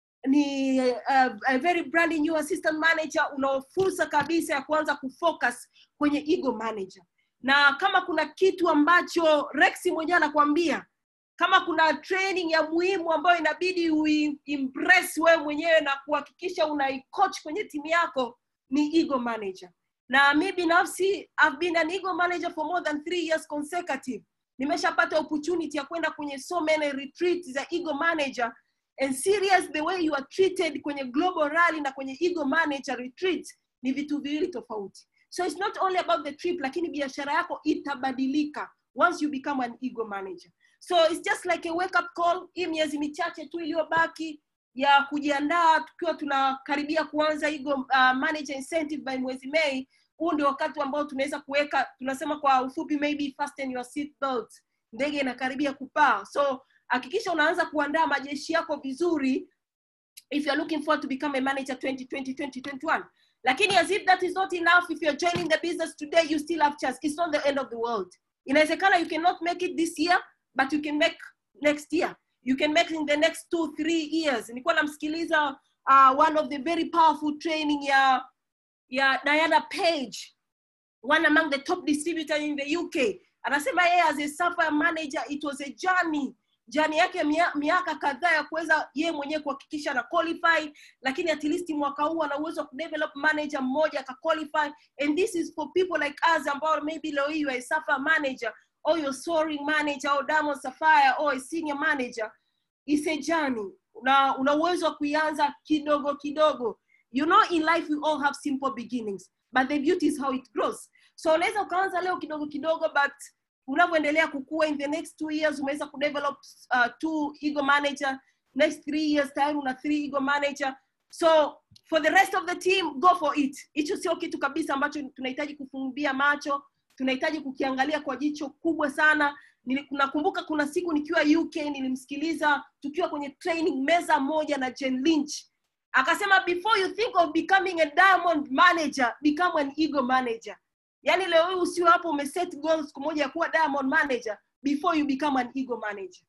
Speaker 1: ni uh, a very brand new assistant manager una fursa kabisa ya kuanza kufocus kwenye ego manager na kama kuna kitu ambacho rex mwenyewe anakwambia kama kuna training ya muhimu ambayo inabidi uimpress wewe mwenyewe na kuhakikisha unaicoach kwenye timu yako ni ego manager na mi binafsi I've been an ego manager for more than three years consecutive nimeshapata opportunity ya kwenda kwenye so many retreats za ego manager and serious the way you are treated kwenye global rally na kwenye ego manager retreat ni vitu viwili tofauti so it's not only about the trip lakini biashara yako itabadilika once you become an ego manager so it's just like a wake up call hii miezi michache tu iliyobaki ya kujiandaa tukiwa tunakaribia kuanza ego uh, manager incentive by mwezi mei huu ndio wakati ambao tunaweza kuweka tunasema kwa ufupi maybe fasten your seat belt ndege inakaribia kupaa so hakikisha unaanza kuandaa majeshi yako vizuri if you're looking forward to become a manager 2020 2021 lakini as if that is not enough if you're joining the business today you still have chance it's not the end of the world inawezekana you cannot make it this year but you can make next year you can make in the next two three years nilikuwa namsikiliza uh, one of the very powerful training ya ya diana page one among the top distributor in the uk anasema yeye as a software manager it was a journey jani yake mia, miaka kadhaa ya kuweza yeye mwenyewe kuhakikisha na qualify lakini at least mwaka huu ana uwezo wa kudevelop manager mmoja akaqualify and this is for people like us ambao maybe leo hii you are a software manager or you're soaring manager or diamond sapphire or a senior manager is a journey una una uwezo wa kuianza kidogo kidogo you know in life we all have simple beginnings but the beauty is how it grows so unaweza ukaanza leo kidogo kidogo but unavyoendelea kukua in the next two years umeweza kudevelop uh, two ego manager next three years tayari una three ego manager so for the rest of the team go for it hicho sio kitu kabisa ambacho tunahitaji kufumbia macho tunahitaji kukiangalia kwa jicho kubwa sana Nili- nakumbuka kuna siku nikiwa uk nilimsikiliza tukiwa kwenye training meza moja na jen lynch akasema before you think of becoming a diamond manager become an ego manager yaani leo hii usiwe hapo umeset goal siku moja ya kuwa diamond manager before you become an ego manager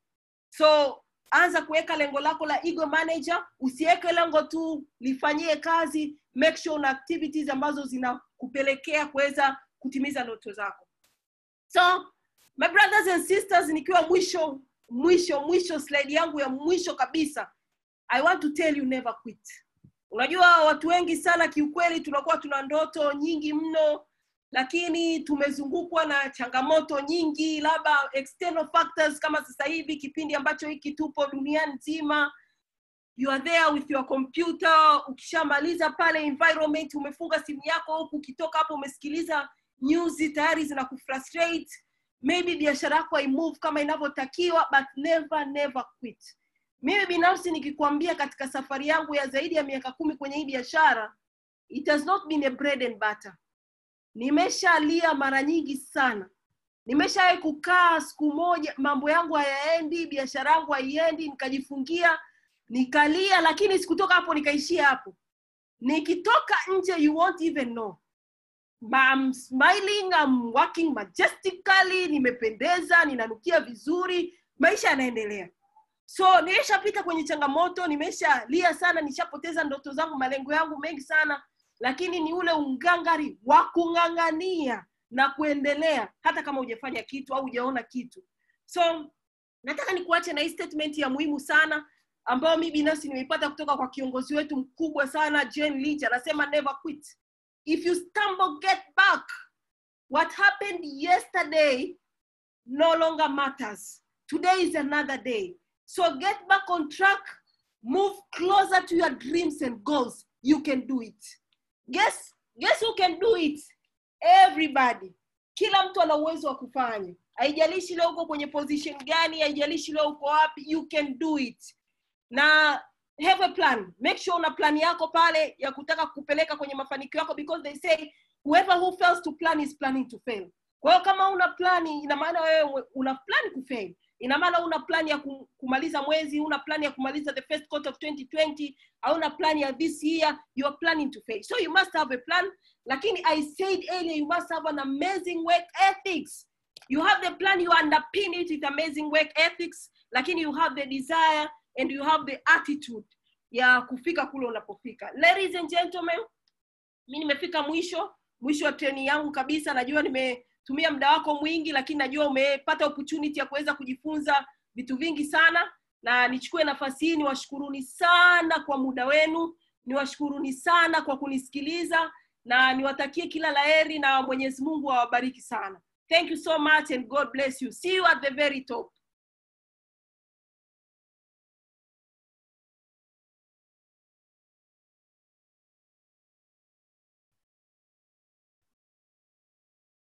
Speaker 1: so anza kuweka lengo lako la ego manager usiweke lengo tu lifanyie kazi make sure una activities ambazo zinakupelekea kuweza kutimiza ndoto zako so my brothers and sisters nikiwa mwisho mwisho mwisho slide yangu ya mwisho kabisa i want to tell you never quit unajua watu wengi sana kiukweli tunakuwa tuna ndoto nyingi mno lakini tumezungukwa na changamoto nyingi labda external factors kama sasa hivi kipindi ambacho hiki tupo dunia nzima you are there with your computer ukishamaliza pale environment umefunga simu yako huku ukitoka hapo umesikiliza news tayari zina kufrustrate maybe biashara yako haimove kama inavyotakiwa but never never quit mimi binafsi nikikwambia katika safari yangu ya zaidi ya miaka kumi kwenye hii biashara it has not been a bread and butter nimeshalia mara nyingi sana nimeshawahi kukaa siku moja mambo yangu hayaendi biashara yangu haiendi nikajifungia nikalia lakini sikutoka hapo nikaishia hapo nikitoka nje you won't even know I'm smiling, I'm working majestically, nimependeza, ninanukia vizuri, maisha yanaendelea. So nimeshapita kwenye changamoto, nimeshalia sana, nishapoteza ndoto zangu, malengo yangu mengi sana, lakini ni ule ungangari wa kung'ang'ania na kuendelea hata kama hujafanya kitu au hujaona kitu. So nataka nikuache na hii statement ya muhimu sana ambayo mi binafsi nimeipata kutoka kwa kiongozi wetu mkubwa sana Jane Lynch, anasema never quit if you stumble get back what happened yesterday no longer matters today is another day so get back on track move closer to your dreams and goals you can do it guess guess who can do it everybody kila mtu ana uwezo wa kufanya haijalishi leo uko kwenye position gani haijalishi leo uko wapi you can do it na have a plan make sure una plan yako pale ya kutaka kupeleka kwenye mafanikio yako because they say whoever who fails to plan is planning to fail kwa hiyo kama una plani ina maana wewe una plan kufail ina maana una plan ya kum- kumaliza mwezi una plan ya kumaliza the first quarter of 2020 hauna plan ya this year you are planning to fail so you must have a plan lakini i said earlier you must have an amazing work ethics you have the plan you underpin it with amazing work ethics lakini you have the desire and you have the attitude ya kufika kule unapofika ladies and gentlemen mi nimefika mwisho mwisho wa treni yangu kabisa najua nimetumia muda wako mwingi lakini najua umepata opportunity ya kuweza kujifunza vitu vingi sana na nichukue nafasi hii niwashukuruni sana kwa muda wenu niwashukuruni sana kwa kunisikiliza na niwatakie kila laheri na mwenyezi mungu awabariki sana thank you so much and god bless you see you at the very top